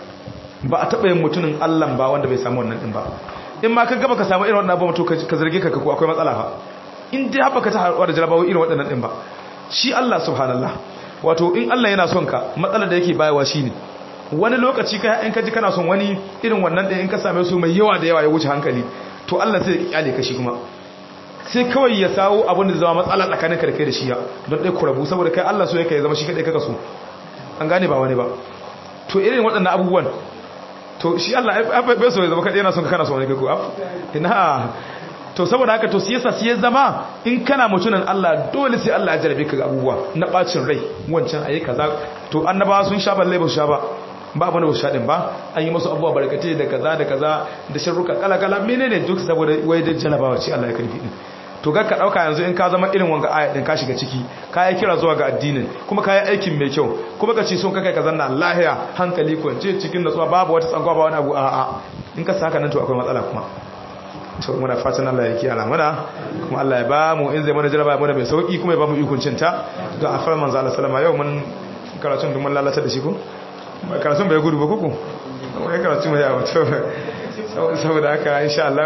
Speaker 2: ba a taɓa yin mutumin Allah ba wanda bai samu wannan ɗin ba in ma ka gaba ka samu irin wannan abubuwa to ka zarge ka ko akwai matsala ba in dai haɓa ka ta haɗuwa da jarabawa irin waɗannan ɗin ba shi Allah subhanallah wato in Allah yana son ka matsalar da yake bayawa shi ne wani lokaci ka in ka ji kana son wani irin wannan ɗin in ka same su mai yawa da yawa ya wuce hankali to Allah sai ya kyale ka shi kuma sai kawai ya sawo abin da zama matsala tsakanin ka da kai da shi ya don ɗai ku rabu saboda kai Allah so yake ya zama shi kaɗai kaka so an gane ba wani ba to irin waɗannan abubuwan to shi Allah bai so ya zama kaɗai yana son ka kana so wani kai ko ina to saboda haka to siyasa sai ya zama in kana mutunan Allah dole sai Allah ya jarabe ka ga abubuwa na bacin rai wancan ayi kaza to annabawa sun sha balle ba su sha ba ba abin da ba su sha din ba an yi masu abubuwa barkatai da kaza da kaza da sharruka kala kala menene duk saboda wai da jalabawa ce Allah ya karfi din to ga ka dauka yanzu in ka zama irin wanga aya din ka shiga ciki ka yi kira zuwa ga addinin kuma ka yi aikin mai kyau kuma ka ce son ka kai ka zanna lahiya hankali kwance cikin natsuwa babu wata tsankwa ba wani abu a'a in ka saka nan to akwai matsala kuma to muna fatan Allah ya kiyaye mana kuma Allah ya ba mu in zai mana jaraba mana mai sauki kuma ya ba mu ikon cinta don a fara manzo Allah sallama yau mun karatun dun mun lalata da shi ko karatun bai gudu ba kuku wai karatun mai yawa to saboda haka insha Allah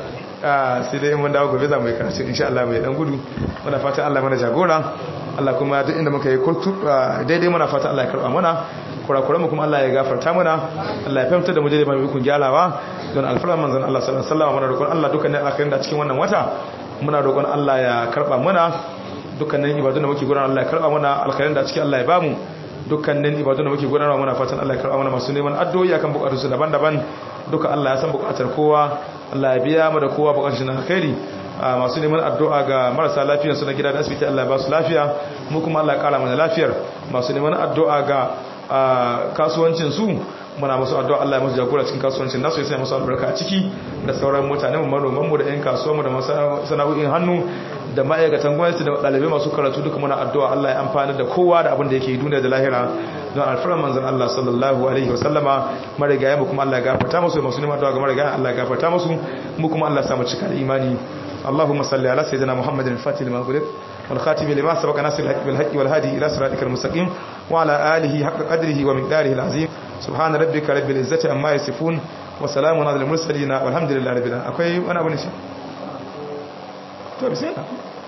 Speaker 2: sai dai mun dawo gobe za mu yi karatu insha Allah mai dan gudu muna fatan Allah mana jagora Allah kuma duk inda muka yi kurtu daidai muna fatan Allah ya karba mana kurakuran mu kuma Allah ya gafarta mana Allah ya fahimta da mu da mai kun gyarawa don alfarar manzon Allah sallallahu alaihi wasallam muna roƙon Allah dukkanin alkhairin da cikin wannan wata muna roƙon Allah ya karba mana dukkanin ibadun da muke gudanar Allah ya karba mana alkhairin da cikin Allah ya bamu dukkanin ibadun da muke gudanarwa muna fatan Allah ya karba mana masu neman addu'o'i akan bukatunsu daban-daban duka Allah ya san bukatar kowa Allah ya biya mu da kowa bukatun na alkhairi masu neman addu'a ga marasa lafiyar su na gida da asibiti Allah ya ba su lafiya mu kuma Allah ya kara mana lafiyar masu neman addu'a ga kasuwancin su muna musu addu'a Allah ya musu jagora cikin kasuwancin nasu ya sanya musu albarka a ciki da sauran mutane mu manoman mu da ƴan kasuwa mu da sana'o'in hannu da ma'aikatan gwamnati da ɗalibai masu karatu duka muna addu'a Allah ya amfana da kowa da abin da yake duniya da lahira don alfarar manzon Allah sallallahu alaihi wasallama marigaya mu kuma Allah ya gafarta musu masu neman addu'a ga marigaya Allah ya gafarta musu mu kuma Allah ya samu cika da imani اللهم صل على سيدنا محمد الفاتح لما غلق والخاتم لما سبق ناصر الحق بالحق والهادي إلى صراطك المستقيم وعلى آله حق قدره ومقداره العظيم سبحان ربك رب العزة عما يصفون وسلام على المرسلين والحمد لله رب العالمين akwai wani abu ne shi to bismillah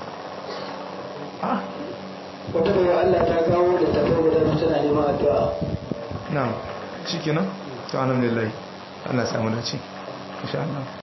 Speaker 2: ah
Speaker 3: wata da Allah ta kawo da tafi guda tana neman addu'a
Speaker 2: na'am shikenan to alhamdulillah Allah ya samu dace insha Allah